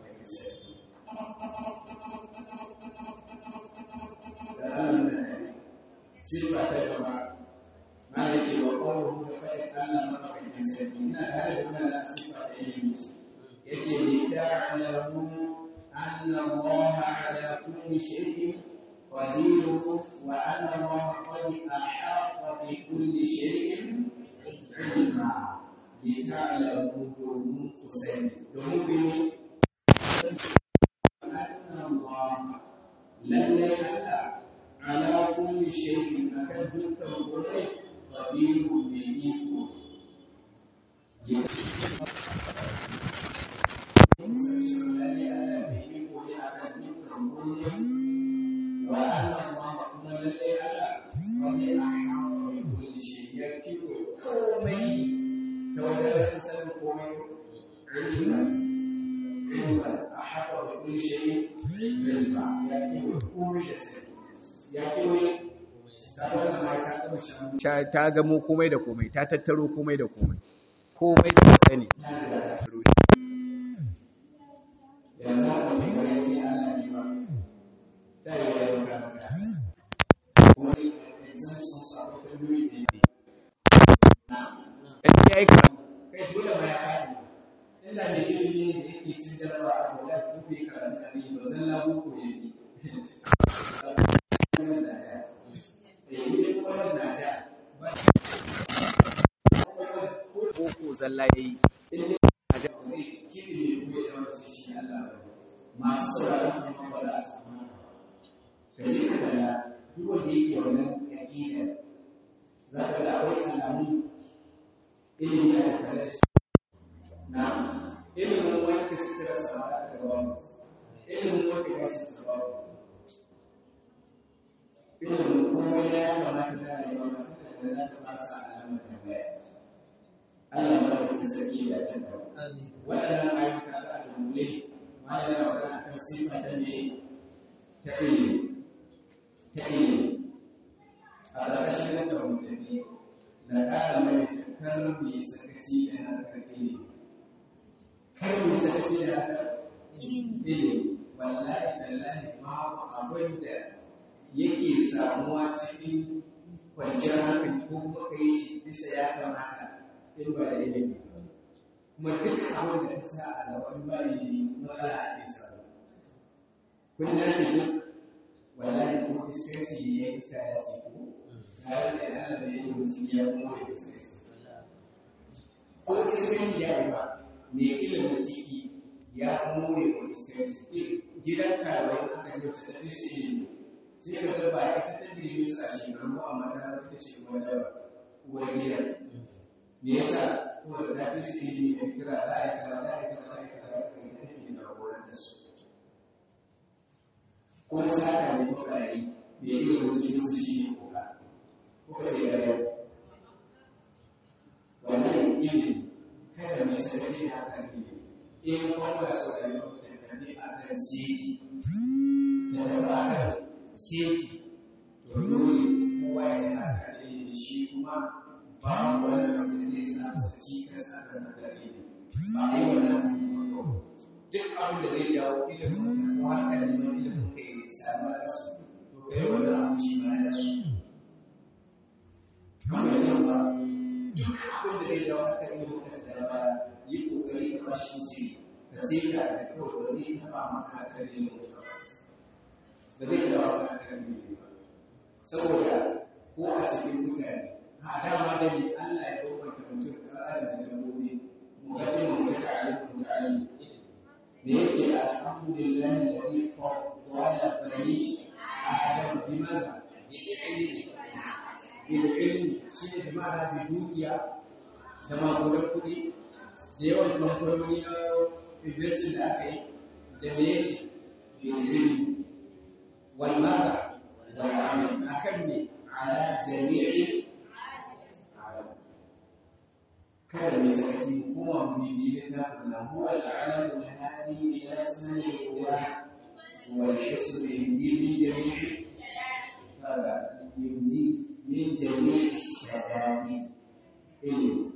صفة كما ما يجي وقوله فإن الله مرحبا إن هذا صفة يجي لتعلموا أن الله على كل شيء قدير وأن الله قد أحاط بكل شيء علما لتعلموا domin ku sani domin bini أن الله لن يحلى على كل شيء أكد التوبة قدير بإيكم وأن الله كما لدي على قد أحاط بكل شيء يكفي كومي توجد سنة كومي علما علما أحاط بكل شيء علما يكفي كومي يكفي ta gamo komai da komai ta tattaro komai da komai komai da sani yanzu haka mai kare shi ana ne ba da yi ya yi karanta wani exam sun su akwai kalmomi da yake in ya yi karatu kai dole ma ya faɗi inda mai ilimi ne da yake cin jaraba a kula ko bai karanta ne ba zan labu ko ya yi boko zalla yayi masu sauraron su ne ba za su samu ka ji ka kalla duk wanda yake wannan aƙida za ka ga akwai alamun ilimi da kallon shi na ilimin wanke sutura sama da aka gaba ilimin wanke gashi ta ba ilimin komai da ya kamata da ya yi mata da za ta fasa alamar tambaya Allah ya ba da sarki da ta waɗannan ayyuka da dunkule ma yana magana kan sifa ta ne ta ilimi ta ilimi a ƙarƙashin da mutane na ƙara mai kar mu yi sakaci da harkar ilimi kar mu yi sakaci da harkar ilimi wallahi tallahi ma abin da yake samuwa cikin kwanciyar hankali ko kuma ka yi shi bisa ya kamata in ba da ilimi kuma duk abin da ta sa a gaban ba ilimi matsala a ke samu kun dace duk wallahi ko iskanci ne ya iska ya ce ko na rage da ana da yin mutum ya kuma da iskanci ko iskanci ya yi ba mai ilimin ciki ya more wa iskanci gidan karuwai aka yi wata tafi shi ilimi sai ka ga ba ita ta dirimi su a shekaru amma ta ita ce wanda uwar gidan me yasa kuma da ta fi su ilimi da kira za a yi kaza za a yi kaza za a yi kaza za a yi kaza take jagorantar su kuma saka ne kuka yi me ilimin cikin su shi ne kuka kuka ce ga yau wannan ilimi kada mai sarki a kan ilimi in kuma so da yau da tafi a kan seti da tafi a kan seti to dole kowa ya haka ilimi shi kuma ba wani abu da zai sa masa cikas a kan haka ilimi ba a yi wannan duk abin da zai jawo ilimin ko haka da neman ilimin ka yi samu a su to ka yi wannan abu shi ma ya su kamar yadda ba duk abin da zai jawo haka ilimin ka da ba yi kokari ka bashi musu ka sai ka da kawai ba zai taba maka haka ilimin ka ba zai taba maka haka ilimin ba saboda ko a cikin mutane a dama da ne Allah ya bambanta mutum da adam da dabbobi muqaddimu muta'allim muta'allim me yace alhamdulillah alladhi faddala bani adam bimaza bil ilmi shi ne bimana bi dukiya da magudan kuɗi da yawan kamfanoni na investing da aka yi da me yace bil ilmi wal mada wal amal akan ne ala jami'i kada mai sakaci kuma mu bi littafin nan huwa al'alamu al-hadi ila sunnati wa wal hisb yunji min jami'i hada yunji min jami'i shadadi ilmi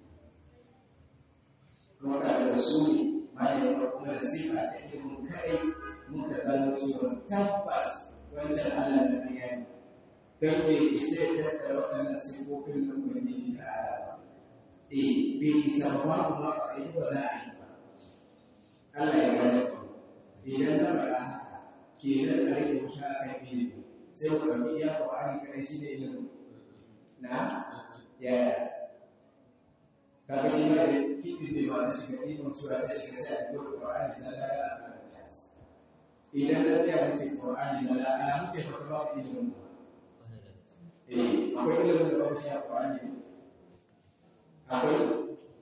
kuma da rasuli ma ya kuma da sifa ta ilmin kai muka gano cewa tabbas wancan Allah da ya yi dan me sai ta tattara waɗannan sifofin da kuma ji ta ala eh bai sarwa kuma a yi ba za a yi ba Allah ya gane ku idan na faɗa haka ke nan a rike wuta a kan ilimi sai ku ɗauki iya ƙwa'ani kaɗai shi ne ilimin na yaya kaga shi ma da kiɗin bai ma ta shiga ilimin cewa ta shiga sai a ɗauki ƙwa'ani zalla da a idan na tsaya mace ƙwa'ani zalla alamu ce ba ta ba ilimin ba eh akwai ilimin da babu shi a ƙwa'ani akwai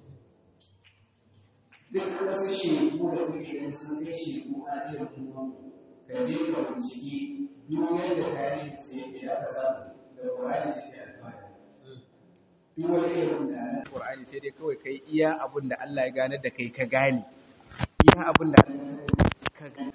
duk wasu shegu da kuke ganin sun kai shegu a irin kuma ka je ka binciki duk yadda tarihi su yake da aka samu da Qur'ani su ke alfahari duk wani irin da na Qur'ani sai dai kawai kai iya abin da Allah ya gane da kai ka gane iya abin da ka gane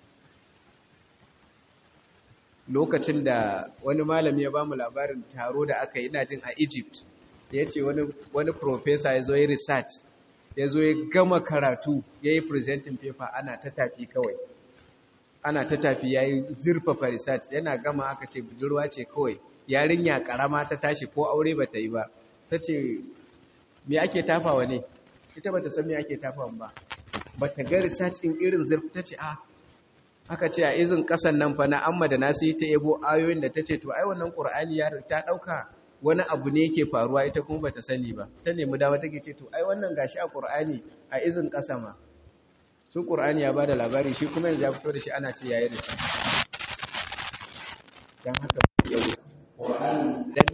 lokacin da wani malami ya ba mu labarin taro da aka yi ina jin a Egypt ya ce wani professor ya zo yi research ya zo ya gama karatu ya yi presenting paper ana ta tafi kawai ana ta tafi ya yi zurfafa research yana gama aka ce budurwa ce kawai yarinya karama ta tashi ko aure ba ta yi ba ta ce me ake tafawa ne ita ba ta san me ake tafawa ba ba ta ga research in irin zurfi ta ce a aka ce a izin kasan nan fa na amma da nasu yi ta ebo ayoyin da ta ce to ai wannan qur'ani ya ta dauka wani abu ne yake faruwa ita kuma bata sani ba ta nemi dama take ce to ai wannan gashi a Qur'ani a izin kasa ma su Qur'ani ya bada labari shi kuma yanzu ya fito da shi ana ce yayi risa dan haka yau Qur'ani dan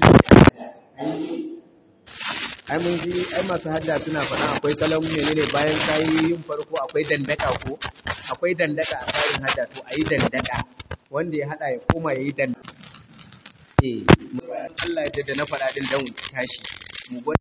ai mun ji ai masu hadda suna faɗa akwai salon menene bayan kayi yin farko akwai dandaka ko akwai dandaka a tsarin hadda to ayi dandaka wanda ya hada ya koma yayi dandaka eh Allah ya da na faɗa din dan tashi mu gwada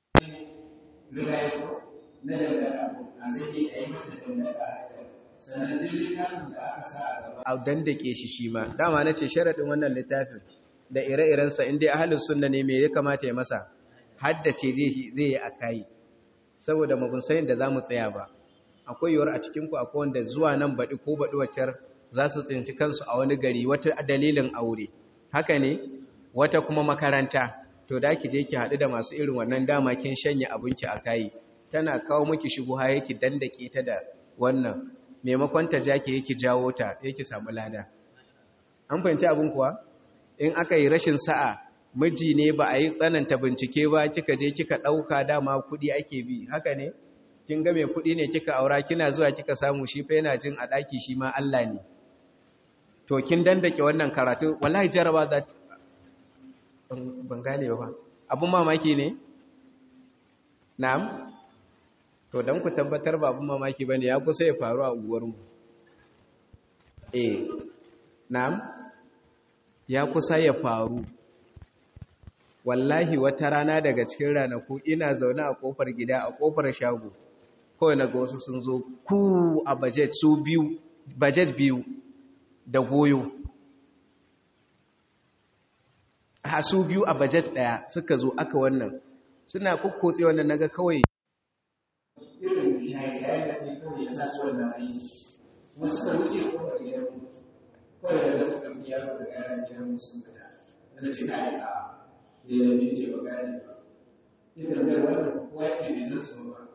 na dandaka a zai a yi mata dandaka sannan duk littafin da aka sa a gaba a dandake shi shi ma dama na ce sharaɗin wannan littafin da ire-irensa inda ahalus sunna ne me ya kamata ya masa haddace zai yi a kayi saboda magunsayin da za mu tsaya ba akwai yiwuwar a cikinku akwai wanda zuwa nan baɗi ko baɗi waccar za su tsinci kansu a wani gari wata dalilin aure haka ne wata kuma makaranta to da ki je ki haɗu da masu irin wannan dama kin shanye abinki a kayi tana kawo miki shigo ha yake dandake ta da wannan maimakon ta ja ki yake jawo ta yake samu lada an fahimci abin kuwa in aka yi rashin sa'a miji ne ba a yi tsananta bincike ba kika je kika ɗauka dama kuɗi ake bi haka ne kin ga mai kuɗi ne kika aura kina zuwa kika samu shi fa yana jin a ɗaki shi ma Allah ne to kin dandake wannan karatu wallahi jaraba za ban gane ba abun mamaki ne na'am to dan ku tabbatar ba abun mamaki bane ya kusa ya faru a unguwar mu eh na'am ya kusa ya faru wallahi wata rana daga cikin ranaku ina zaune a kofar gida a kofar shago kawai na ga wasu sun zo ku a budget su biyu budget biyu da goyo a su biyu a budget daya suka zo aka wannan suna kukkotse wannan naga kawai irin shaye-shaye da ne kawai ya sa su wannan aiki wasu ka wuce kofar gidan kawai da su ɗauki yaro da yaran gidan sun fita na ce ka yi a da ya bi ce ba gane ba ita mai wannan kowa ce bai san su ba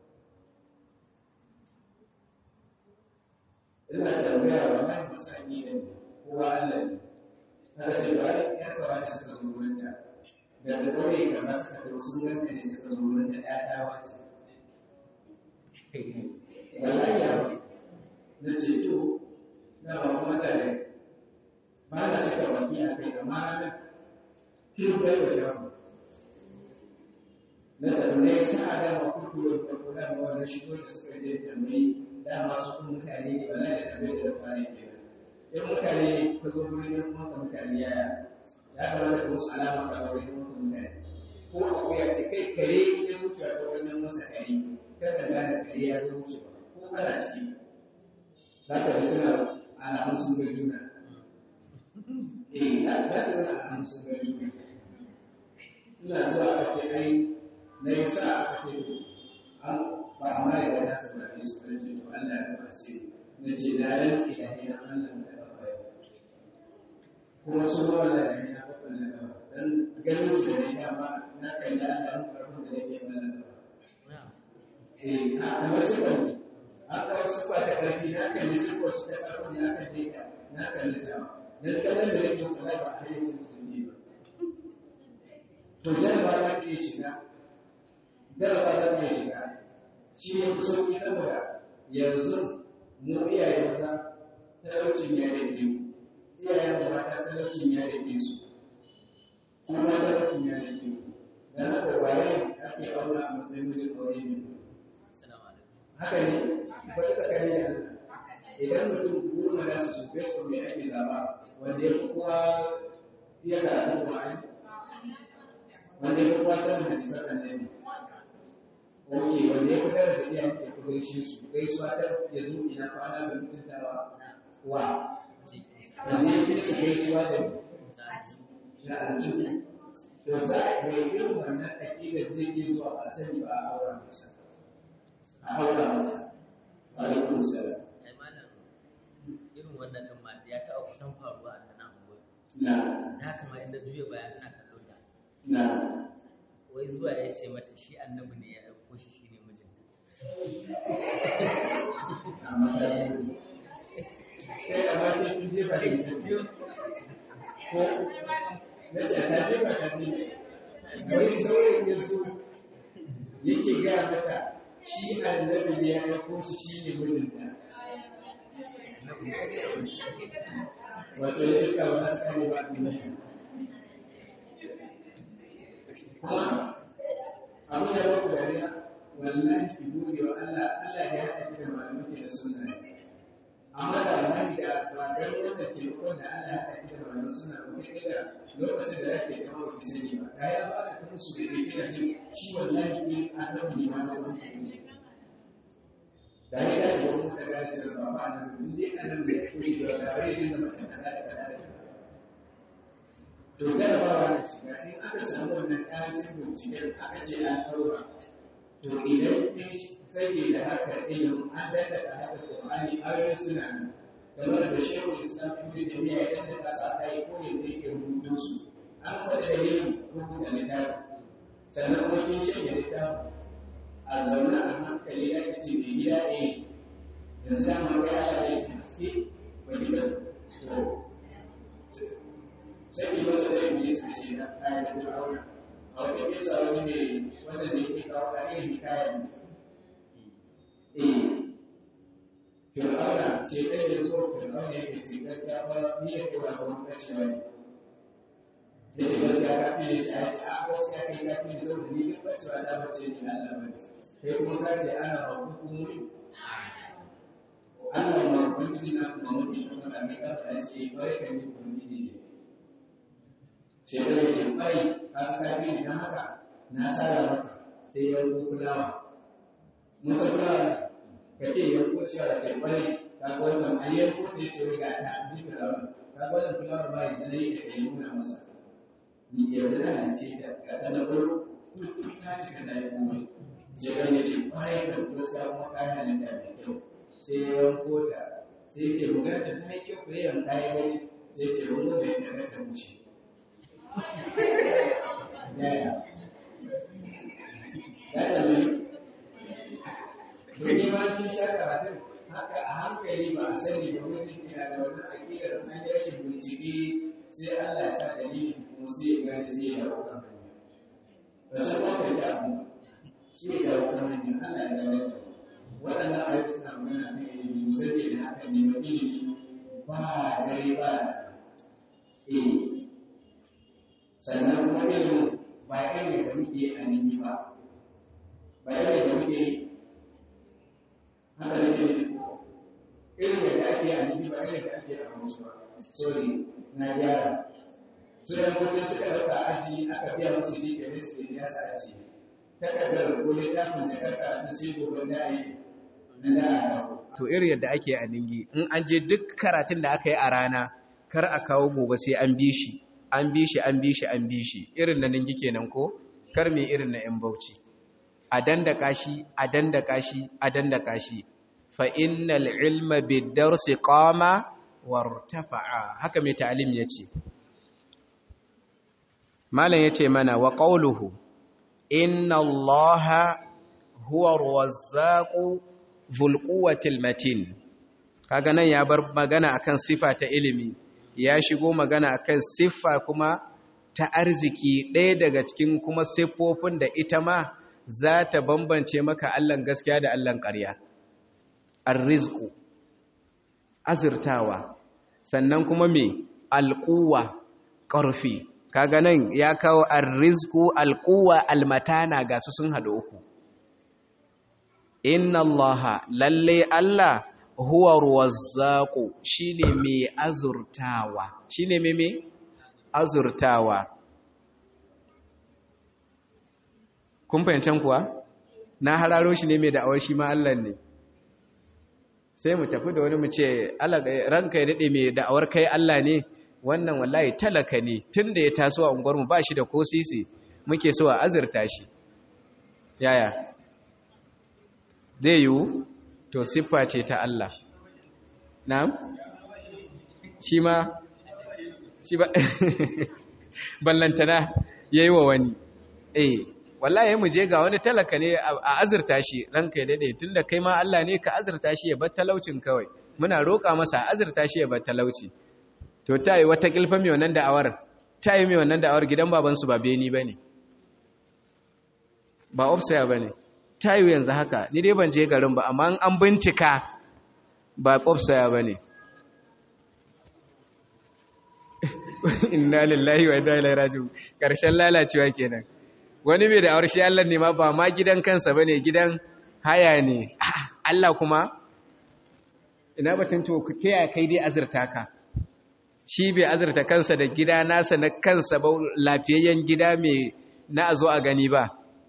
ina tambaya wannan musanni ne kowa Allah ne kada ce ba ya kawo shi suka zo wurinta daga kawai kama suka kawo sun ganta ne suka zo wurinta ya dawa ce wallahi ya na ce to na ba kuma da ba na suka baki a kai amma na kin bai wa shafu na tambaye sa a dama kurkuru da kuma da wani shigo da suka je tambayi dama su kuma mutane ne ba na da tambaye da fara ke in mutane ka zo wurin yan kuma mutane yaya ya kamata ka musu alama ka ga wurin yan mutane ko akwai ya ce kai kare ya zuci a wurin masa kare kada gane kare ya zo wuce ko kana ciki za ka ga suna alamun sun ga juna eh za su ga alamun sun ga juna ina zuwa aka ce ai na yi sa aka ce an ba a mara da nasa ba ne su kan ce to Allah ya ba sai na ce na rantsi da ni na Allah da ba ba kuma su ba da ni na ba da ba dan ganin su da ni amma na kai da Allah mun karbu da yake mana ba eh a kuma su ba an kawo su ba da karfi na kai su ko su ta karbu na kai da na kalli ta dan kallon da yake su ba a hayyacin su ne ba to jaraba za ta iya shiga jaraba za ta iya shiga shi ne fi sauƙi saboda yanzu mu iyaye maza talaucin ya rage mu iyayen da mata talaucin ya rage su kuma talaucin ya rage mu dan haka waye ake aura a matsayin mijin aure ne haka ne ba ta kare da idan mutum goma da su tafi su mai ake zaba wanda ya fi kowa iya karatu Qur'ani wanda ya fi kowa sanin hadisan annabi Oke, wanda ya fitar da iya ya fi gaishe su, gaisuwa ta ya zo ina kwana da mutuntawa wa, wanda ya fi su gaisuwa da na aljihu. To za a yi irin wannan aƙida zai iya zuwa ba sani ba a aura masa. A aura masa. Wa alaikum salam. Irin wannan ɗin ma ya taɓa kusan faruwa a nan gobe. Na. Da haka ma inda juya baya ina kallon da. Na. Wai zuwa ya ce mata shi annabi ne ya ɗauko shi shi ne mijin. Amma ta yi. Kai amma ke kun jefa da ita biyu. Ko na ce ta jefa ta biyu. Wai saurin ya so yake gaya mata shi annabi ne ya ɗauko shi shi ne mijinta. Wato ya sa wa tsari ba a duniya. Kuma abu da ba ku dariya wallahi ki gode wa Allah Allah ya haɗa da malamai da sunna amma da wallahi da ba dan wanda ce ko da Allah ya haɗa da malamai sunna ko kai da lokacin da yake da mawa sani ba da ya ba da kuma su da yake da shi wallahi ne a nan ne ma da wani da ya dace wani da ga cewa ba ba nan in dai anan da ya koyi da da rai da mutum da da to jarabawa da shiga in aka samu wannan ƙarancin binciken aka ce an ɗaura to idan in zage da harkar ilimin an daɗa da harkar Qur'ani ayoyi suna nan game da shehu Islam ibn Taymiyyah yadda ka sa kai ko ne zai ke rubutu su an faɗi da yin rubuta littafi sannan kuma kin shirya littafi a zaune a hankali ake ce mai gida ne da samun kai ala da shi haske ba gida to sai ki masa da yin su ce na kayan da aure a wata kisa wani ne wanda da yake kawo ka irin kayan eh fir'auna ce ɗaya da zo fir'auna yake ce gaskiya ba ni da kura ba mun kashe wani ya ce gaskiya ka fi ne ce a ce a gaskiya kai ka fi ne saboda ni duk kashewa ta bace ni na Allah ba kai kuma ka ce ana ba hukumomi Allah ma ubangiji na kuma mafi kuma da mai kafa ce bai ka ni ubangiji ne sai da yake bai ka ka fi ne dan haka na tsara maka sai ya ko kulawa mun san kulawa ka ce ya ko cewa da ce bai ka ga wannan ayyar ko da ce ga ta ni kulawa ka ga wannan kulawa ba yanzu ne ka yi nuna masa ni yanzu na ce da ga ta na farko ta cika da yi komai sai kan ya ce kwarai da gaskiya kuma kayan da mai kyau sai ya yanko ta sai ce magana da ta yi kyau ko yanka ya gani sai ce wani da ya daga ta wuce yaya ya dame domin ma kin sha karatun haka a hankali ba a sani ba mutum yana da wani aƙidar an yi rashin bincike sai Allah ya sa dalilin kuma sai ya gane sai ya dawo kan hanya ba san ba ka ta abu sai ya dawo kan hanya Allah ya gane da waɗannan ayoyi suna magana kan ilimi mu sani da haka ne ma ilimi ba dare ba eh sannan kuma ilimin ba irin da muke a nini ba ba irin da muke haka ne irin da ake a nini ba irin da ake a musu ba sorry na gyara su da mutum suka ɗauka aji aka biya musu ji da riski da yasa aji takardar ko littafin jakarta ta sai gobe da yi na da to irin yadda ake a ningi in an je duk karatun da aka yi a rana kar a kawo gobe sai an bi shi an bi shi an bi shi an bi shi irin na ningi kenan ko kar me irin na yan bauchi a dandaka shi a dandaka shi a dandaka shi fa innal ilma bid-darsi qama wartafa'a haka mai ta'alim yace malam yace mana wa qawluhu inna allaha huwa ar-razzaqu dhul quwwatil matin kaga nan ya bar magana akan sifa ta ilimi ya shigo magana akan siffa kuma ta arziki ɗaya daga cikin kuma siffofin da ita ma za ta bambance maka Allahn gaskiya da Allahn ƙarya arrizku azurtawa sannan kuma me alƙuwa ƙarfi kaga nan ya kawo arrizku alƙuwa almatana ga su sun haɗu uku inna allaha lalle Allah huwa ruwazzaqu shine mai azurtawa shine mai mai azurtawa kun fahimcen kuwa na hararo shi ne mai da'awar shi ma Allah ne sai mu tafi da wani mu ce ranka ya daɗe mai da'awar kai Allah ne wannan wallahi talaka ne tun da ya taso a unguwarmu ba shi da ko sisi muke so a azurta shi yaya zai yiwu to siffa ce ta Allah na'am shi ma shi ba ballantana yayi wa wani eh wallahi mu je ga wani talaka ne a azurta shi ranka ya dade tunda kai ma Allah ne ka azurta shi ya bar talaucin kawai muna roƙa masa azurta shi ya bar talauci to tayi wata kilfa mai wannan da'awar tayi mai wannan da'awar gidan baban su ba beni bane ba ofsaya bane tayi yanzu haka ni dai ban je garin ba amma an bincika ba ofsaya bane inna lillahi wa inna ilaihi raji'un karshen lalacewa kenan wani mai da awar shi Allah ne ma ba ma gidan kansa bane gidan haya ne Allah kuma ina batun to ta ya kai dai azurta ka shi bai azurta kansa da gida nasa na kansa ba lafiyayyen gida mai na a zo a gani ba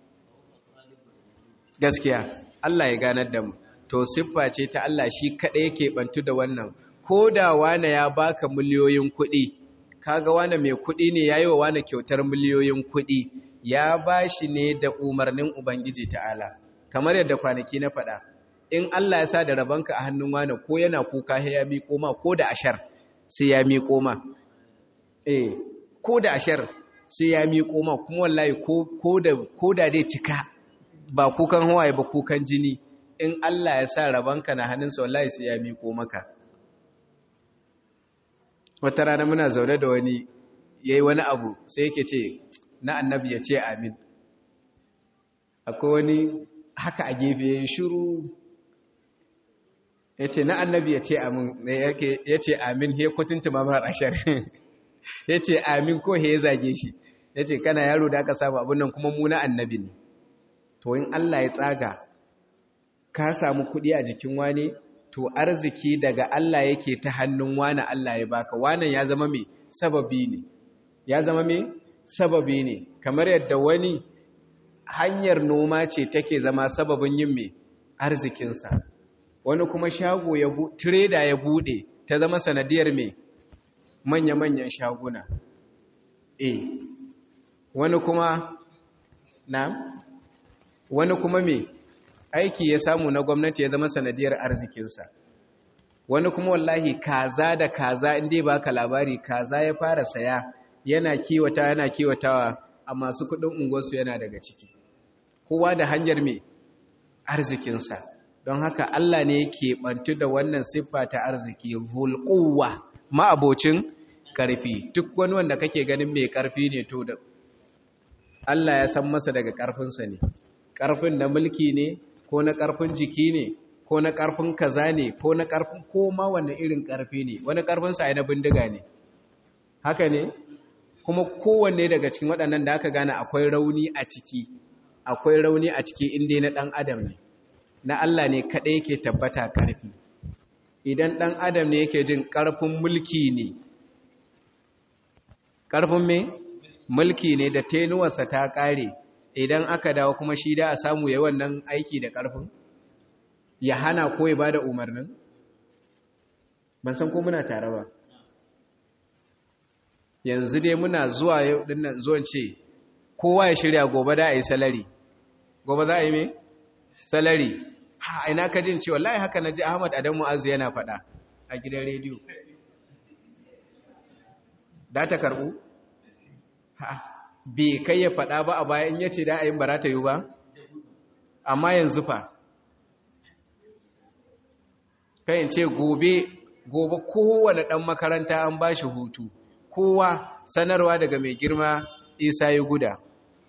gaskiya Allah ya ganar da mu to siffa ce ta Allah shi kaɗai yake bantu da wannan ko da wane ya baka miliyoyin kuɗi kaga wane mai kuɗi ne yayi wa wane kyautar miliyoyin kuɗi ya bashi ne da umarnin ubangiji ta'ala kamar yadda kwanaki na faɗa in Allah ya sa da rabanka a hannun wane ko yana kuka ya miƙo ma ko da ashar sai ya miƙo ma eh ko da ashar sai ya miƙo ma kuma wallahi ko da ko da dai cika ba kukan hawaye ba kukan jini in Allah ya sa rabanka na hannunsa wallahi sai ya miƙo maka wata rana muna zaune da wani yayi wani abu sai yake ce na annabi ya ce amin akwai wani haka a gefe ya shiru ya ce na annabi ya ce amin ya ce amin he kutunta mamar ashar ya ce amin ko he ya zage shi ya ce kana yaro da aka samu abin nan kuma muna annabi ne to in Allah ya tsaga ka samu kuɗi a jikin wani to arziki daga Allah yake ta hannun wani Allah ya baka wannan ya zama mai sababi ne ya zama mai sababi ne kamar yadda wani hanyar noma ce take zama sababin yin mai arzikinsa wani kuma shago ya tireda ya bude ta zama sanadiyar mai manya-manyan shaguna e wani kuma na wani kuma mai aiki ya samu na gwamnati ya zama sanadiyar arzikinsa wani kuma wallahi kaza da kaza inda ba ka labari kaza ya fara saya yana kiwata yana kiwatawa a masu kudin unguwarsu yana daga ciki kowa da hanyar mai arzikinsa don haka Allah ne yake bantu da wannan siffa ta arziki zulquwa ma'abocin karfi duk wani wanda kake ganin mai karfi ne to da Allah ya san masa daga karfinsa ne karfin na mulki ne ko na karfin jiki ne ko na karfin kaza ne ko na karfin koma wanda irin karfi ne wani karfinsa ai na bindiga ne haka ne kuma kowanne daga cikin waɗannan da aka gane akwai rauni a ciki akwai rauni a ciki inda na ɗan adam ne na Allah ne kaɗai yake tabbata ƙarfi idan ɗan adam ne yake jin ƙarfin mulki ne ƙarfin me mulki ne da tenuwarsa ta ƙare idan aka dawo kuma shi da a samu ya wannan aiki da ƙarfin ya hana ko ya ba da umarnin ban san ko muna tare ba yanzu dai muna zuwa yau dinnan zuwan ce kowa ya shirya gobe da a yi salari gobe za a yi me salari ha ina ka jin cewa wallahi haka naji Ahmad Adamu Azu yana faɗa a gidan rediyo da ta karbu ha bai kai ya faɗa ba a baya in yace da a yin barata yi ba amma yanzu fa kai in ce gobe gobe kowane ɗan makaranta an ba shi hutu kowa sanarwa daga mai girma isa ya guda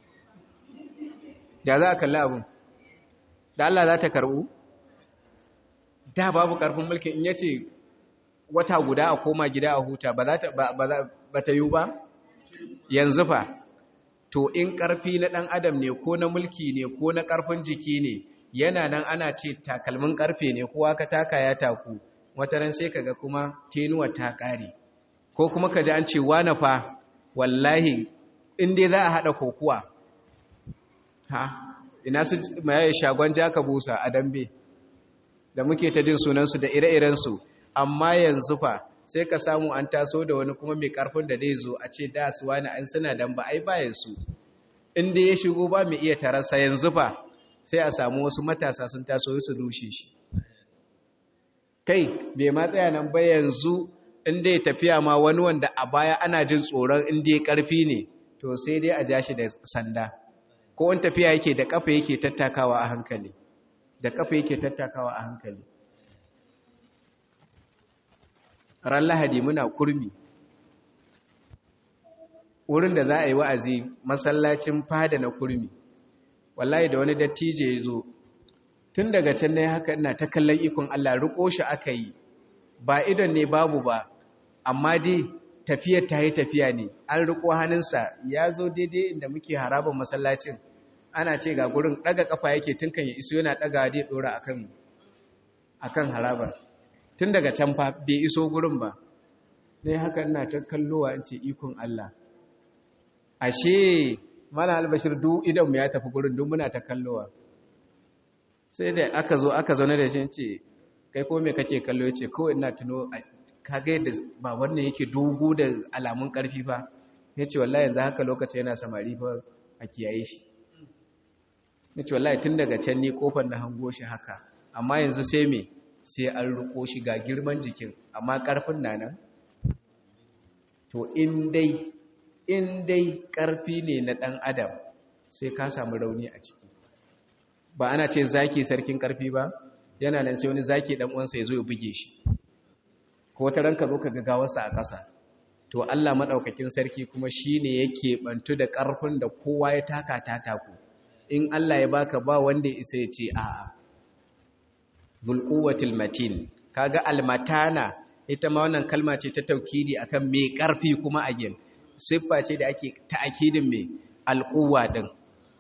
da za a kalli abin da Allah za ta karɓu da babu ƙarfin mulkin in yace wata guda a koma gida a huta ba ta yi ba yanzu fa to in ƙarfi na ɗan adam ne ko na mulki ne ko na ƙarfin jiki ne yana nan ana ce takalmin ƙarfe ne kowa ka taka ya taku wataran sai kaga kuma tenuwa ta ƙare ko kuma ka ji an ce wane fa wallahi in dai za a haɗa kokuwa ha ina su maye shagon jaka busa a dambe da muke ta jin sunansu da ire-irensu amma yanzu fa sai ka samu an taso da wani kuma mai karfin da zai zo a ce da su wani an suna dan ba ai bayan su inda ya shigo ba mai iya tarasa yanzu fa sai a samu wasu matasa sun taso su rushe shi kai bai ma tsaya nan ba yanzu inda ya tafiya ma wani wanda a baya ana jin tsoron inda ya karfi ne to sai dai a ja shi da sanda ko in tafiya yake da kafa yake tattakawa a hankali da kafa yake tattakawa a hankali ran lahadi muna kurmi wurin da za a yi wa'azi masallacin fada na kurmi wallahi da wani dattijo ya zo tun daga can ne haka ina ta kallon ikon Allah riko shi aka yi ba idon ne babu ba amma dai tafiyar ta yi tafiya ne an riko hannunsa ya zo daidai inda muke harabar masallacin ana ce ga gurin daga kafa yake tun kan ya iso yana daga dai dora akan akan harabar tun daga can fa bai iso gurin ba dai haka ina ta kallowa in ce ikon Allah ashe mana albashir du idan mu ya tafi gurin duk muna ta kallowa sai da aka zo aka zaune da shi ce kai ko me kake kallo yace kawai ina tuno kaga yadda ba wannan yake dogo da alamun karfi fa yace wallahi yanzu haka lokaci yana samari fa a kiyaye shi yace wallahi tun daga can ni kofar na hango shi haka amma yanzu sai me sai an riko shi ga girman jikin amma karfin na nan to in dai in dai karfi ne na dan adam sai ka samu rauni a ciki ba ana ce zaki sarkin karfi ba yana nan sai wani zaki dan uwansa ya zo ya buge shi ko wata ranka zo ka gagawarsa a ƙasa to Allah madaukakin sarki kuma shine yake bantu da karfin da kowa ya taka ta taku in Allah ya baka ba wanda isa ya ce a'a zulquwatil matin kaga almatana ita ma wannan kalma ce ta taukidi akan me karfi kuma a gin siffa ce da ake ta'akidin me alquwa din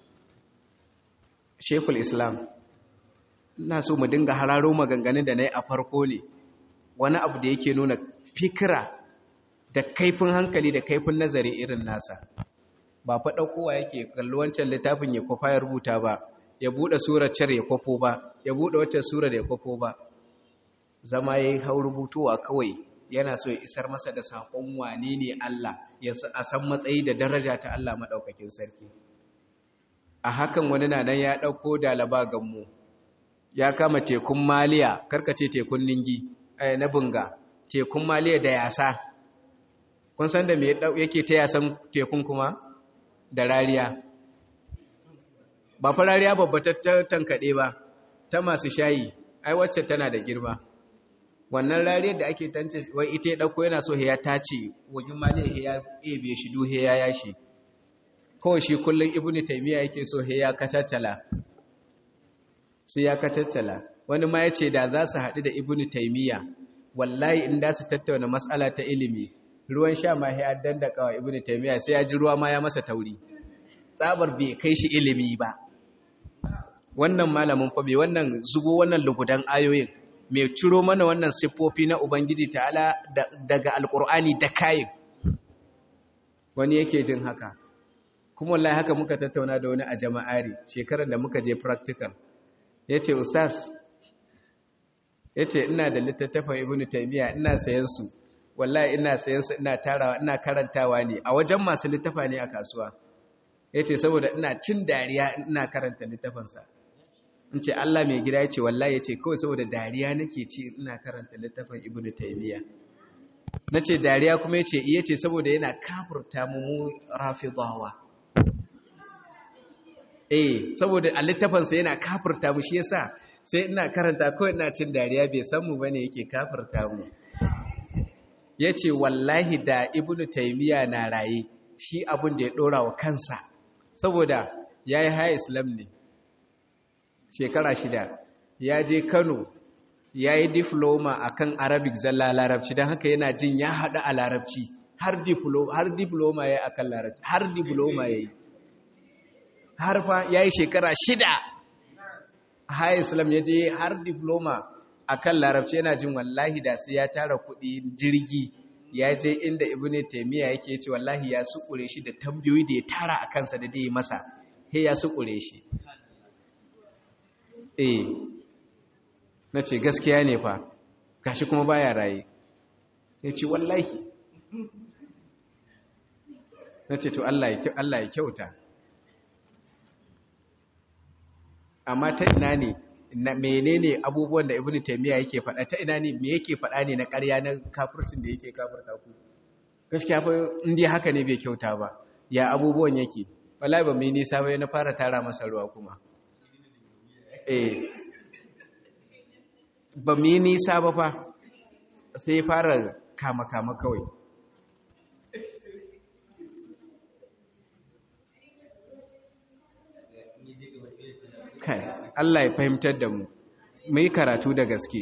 Sheikhul Islam ina so mu dinga hararo maganganun da nayi a farko ne wani abu da yake nuna fikira da kaifin hankali da kaifin nazari irin nasa ba fa ɗaukowa yake kalli wancan littafin ya kwafa ya rubuta ba ya buɗe surar car ya kwafo ba ya buɗe wacce surar ya kwafo ba zama ya yi hau rubutowa kawai yana so ya isar masa da saƙon wane ne Allah ya a san matsayi da daraja ta Allah maɗaukakin sarki a hakan wani na nan ya ɗauko dalaba gammu ya kama tekun maliya karkace tekun ningi na bunga tekun maliya da yasa kun san da me yake ta yasan tekun kuma da rariya ba fa rariya babba ta tankaɗe ba ta masu shayi ai wacce tana da girma wannan rariyar da ake tance wai ita ya ɗauko yana so ya tace wajen maliya ya ebe shi duhe ya yashi kawai shi kullum ibnu taymiya yake so ya kacaccala sai ya kacaccala wani ma ya ce da za su haɗu da ibnu taymiya wallahi in da su tattauna matsala ta ilimi ruwan sha ma ya dandaka wa ibnu taymiya sai ya ji ruwa ma ya masa tauri tsabar bai kai shi ilimi ba wannan malamin fa bai wannan zubo wannan lugudan ayoyin mai ciro mana wannan siffofi na ubangiji ta'ala daga alkur'ani da kayin wani yake jin haka kuma wallahi haka muka tattauna da wani a jama'ari shekarar da muka je practical yace ustaz yace ina da littattafan ibnu taymiya ina sayan su wallahi ina sayan su ina tarawa ina karantawa ne a wajen masu littafa ne a kasuwa yace saboda ina cin dariya ina karanta littafin sa in ce Allah mai gida yace wallahi yace kawai saboda dariya nake ci ina karanta littafin ibnu taymiya nace dariya kuma yace iya ce saboda yana kafurta mu mu rafidawa eh saboda a littafin sa yana kafurta mu shi yasa sai ina karanta kawai ina cin dariya bai san mu bane yake kafirta mu ya ce wallahi da ibnu taimiyya na raye shi abin da ya ɗora wa kansa saboda ya yi haya islam ne shekara shida ya je kano ya yi difloma a kan arabic zalla larabci don haka yana jin ya haɗu a larabci har difloma ya yi a kan larabci har difloma ya yi har fa ya yi shekara shida haya islam ya je har difloma a kan larabci yana jin wallahi da sai ya tara kuɗi jirgi ya je inda ibn taimiyya yake ce wallahi ya sukure shi da tambayoyi da ya tara a kansa da dai masa he ya sukure shi eh na ce gaskiya ne fa gashi kuma baya raye ya ce wallahi na ce to Allah ya kyauta amma ta ina ne na menene abubuwan da ibnu taymiya yake faɗa ta ina ne me yake faɗa ne na ƙarya na kafircin da yake kafirta ku gaskiya fa in dai haka ne bai kyauta ba ya abubuwan yake wallahi ba mai nisa ba na fara tara masa ruwa kuma eh ba mai nisa ba fa sai fara kama kama kawai kai Allah ya fahimtar da mu mai karatu da gaske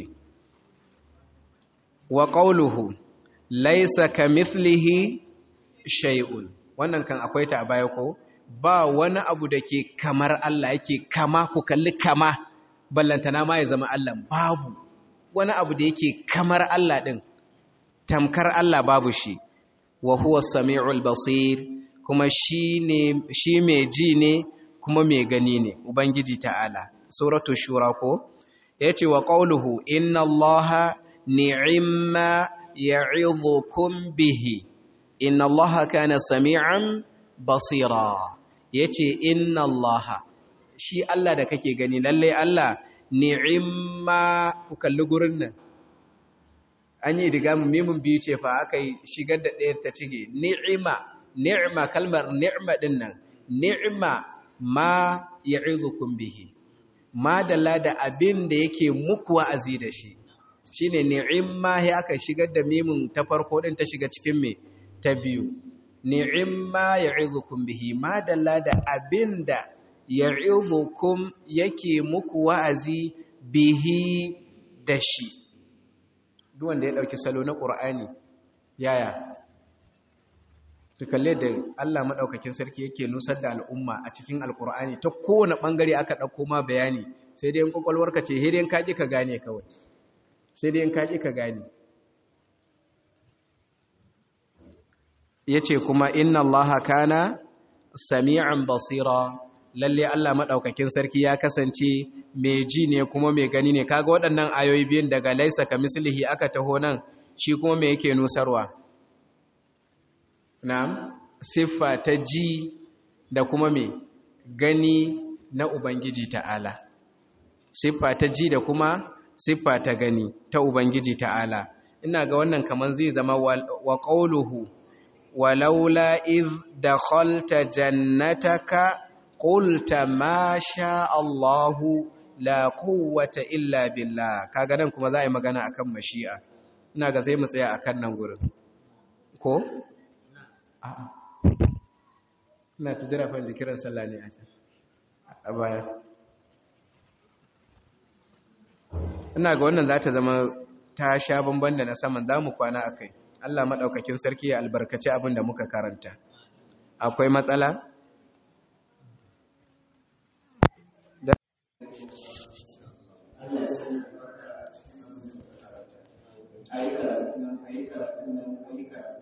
wa qawluhu laysa kamithlihi shay'un wannan kan akwai ta a baya ko ba wani abu da ke kamar Allah yake kama ku kalli kama ballantana ma ya zama Allah babu wani abu da yake kamar Allah din tamkar Allah babu shi wa huwa samiul basir kuma shi ne shi mai ji ne kuma mai gani ne ubangiji ta'ala suratu shura ko yace wa qawluhu inna allaha ni'imma ya'idhukum bihi inna allaha kana sami'an basira yace inna allaha shi Allah da kake gani lalle Allah ni'imma ku kalli gurin nan an yi diga mimun biyu ce fa aka yi shigar da ɗayar ta cige ni'ima ni'ima kalmar ni'ima din nan ni'ima ma ya'izukum bihi ma dalla da abin da yake muku wa'azi da shi shine ni'imma ya aka shigar da mimun ta farko din ta shiga cikin me ta biyu ni'imma ya'izukum bihi ma dalla da abin da ya'izukum yake muku wa'azi bihi da shi duk wanda ya dauki salo na qur'ani yaya su kalle da Allah maɗaukakin sarki yake nusar da al'umma a cikin alkur'ani ta kowane ɓangare aka ɗauko ma bayani sai dai yin ƙwaƙwalwarka ce hidin kaƙi ka gane kawai sai dai yin kaƙi ka gane ya ce kuma inna Allah kana sami'an basira lalle Allah maɗaukakin sarki ya kasance mai ji ne kuma mai gani ne kaga waɗannan ayoyi biyun daga laisa ka mislihi aka taho nan shi kuma me yake nusarwa na siffa ta ji da kuma mai gani na Ubangiji ta'ala. Siffa ta ji da kuma siffa ta gani ta Ubangiji ta'ala. Ina ga wannan kaman zai zama wa ƙauluhu, walaula iz da khalta jannataka ƙulta ma sha Allahu la quwwata illa billah. Kaga nan kuma za a yi magana akan mashi'a. Ina ga sai mu tsaya akan nan gurin. Ko? ina ta jira fa jikiran sallah ne a can a baya ina ga wannan za ta zama ta sha bamban da na saman za mu kwana a kai allah maɗaukakin sarki ya albarkaci abin da muka karanta akwai matsala? ayi karatun nan ayi karatun nan ayi karatun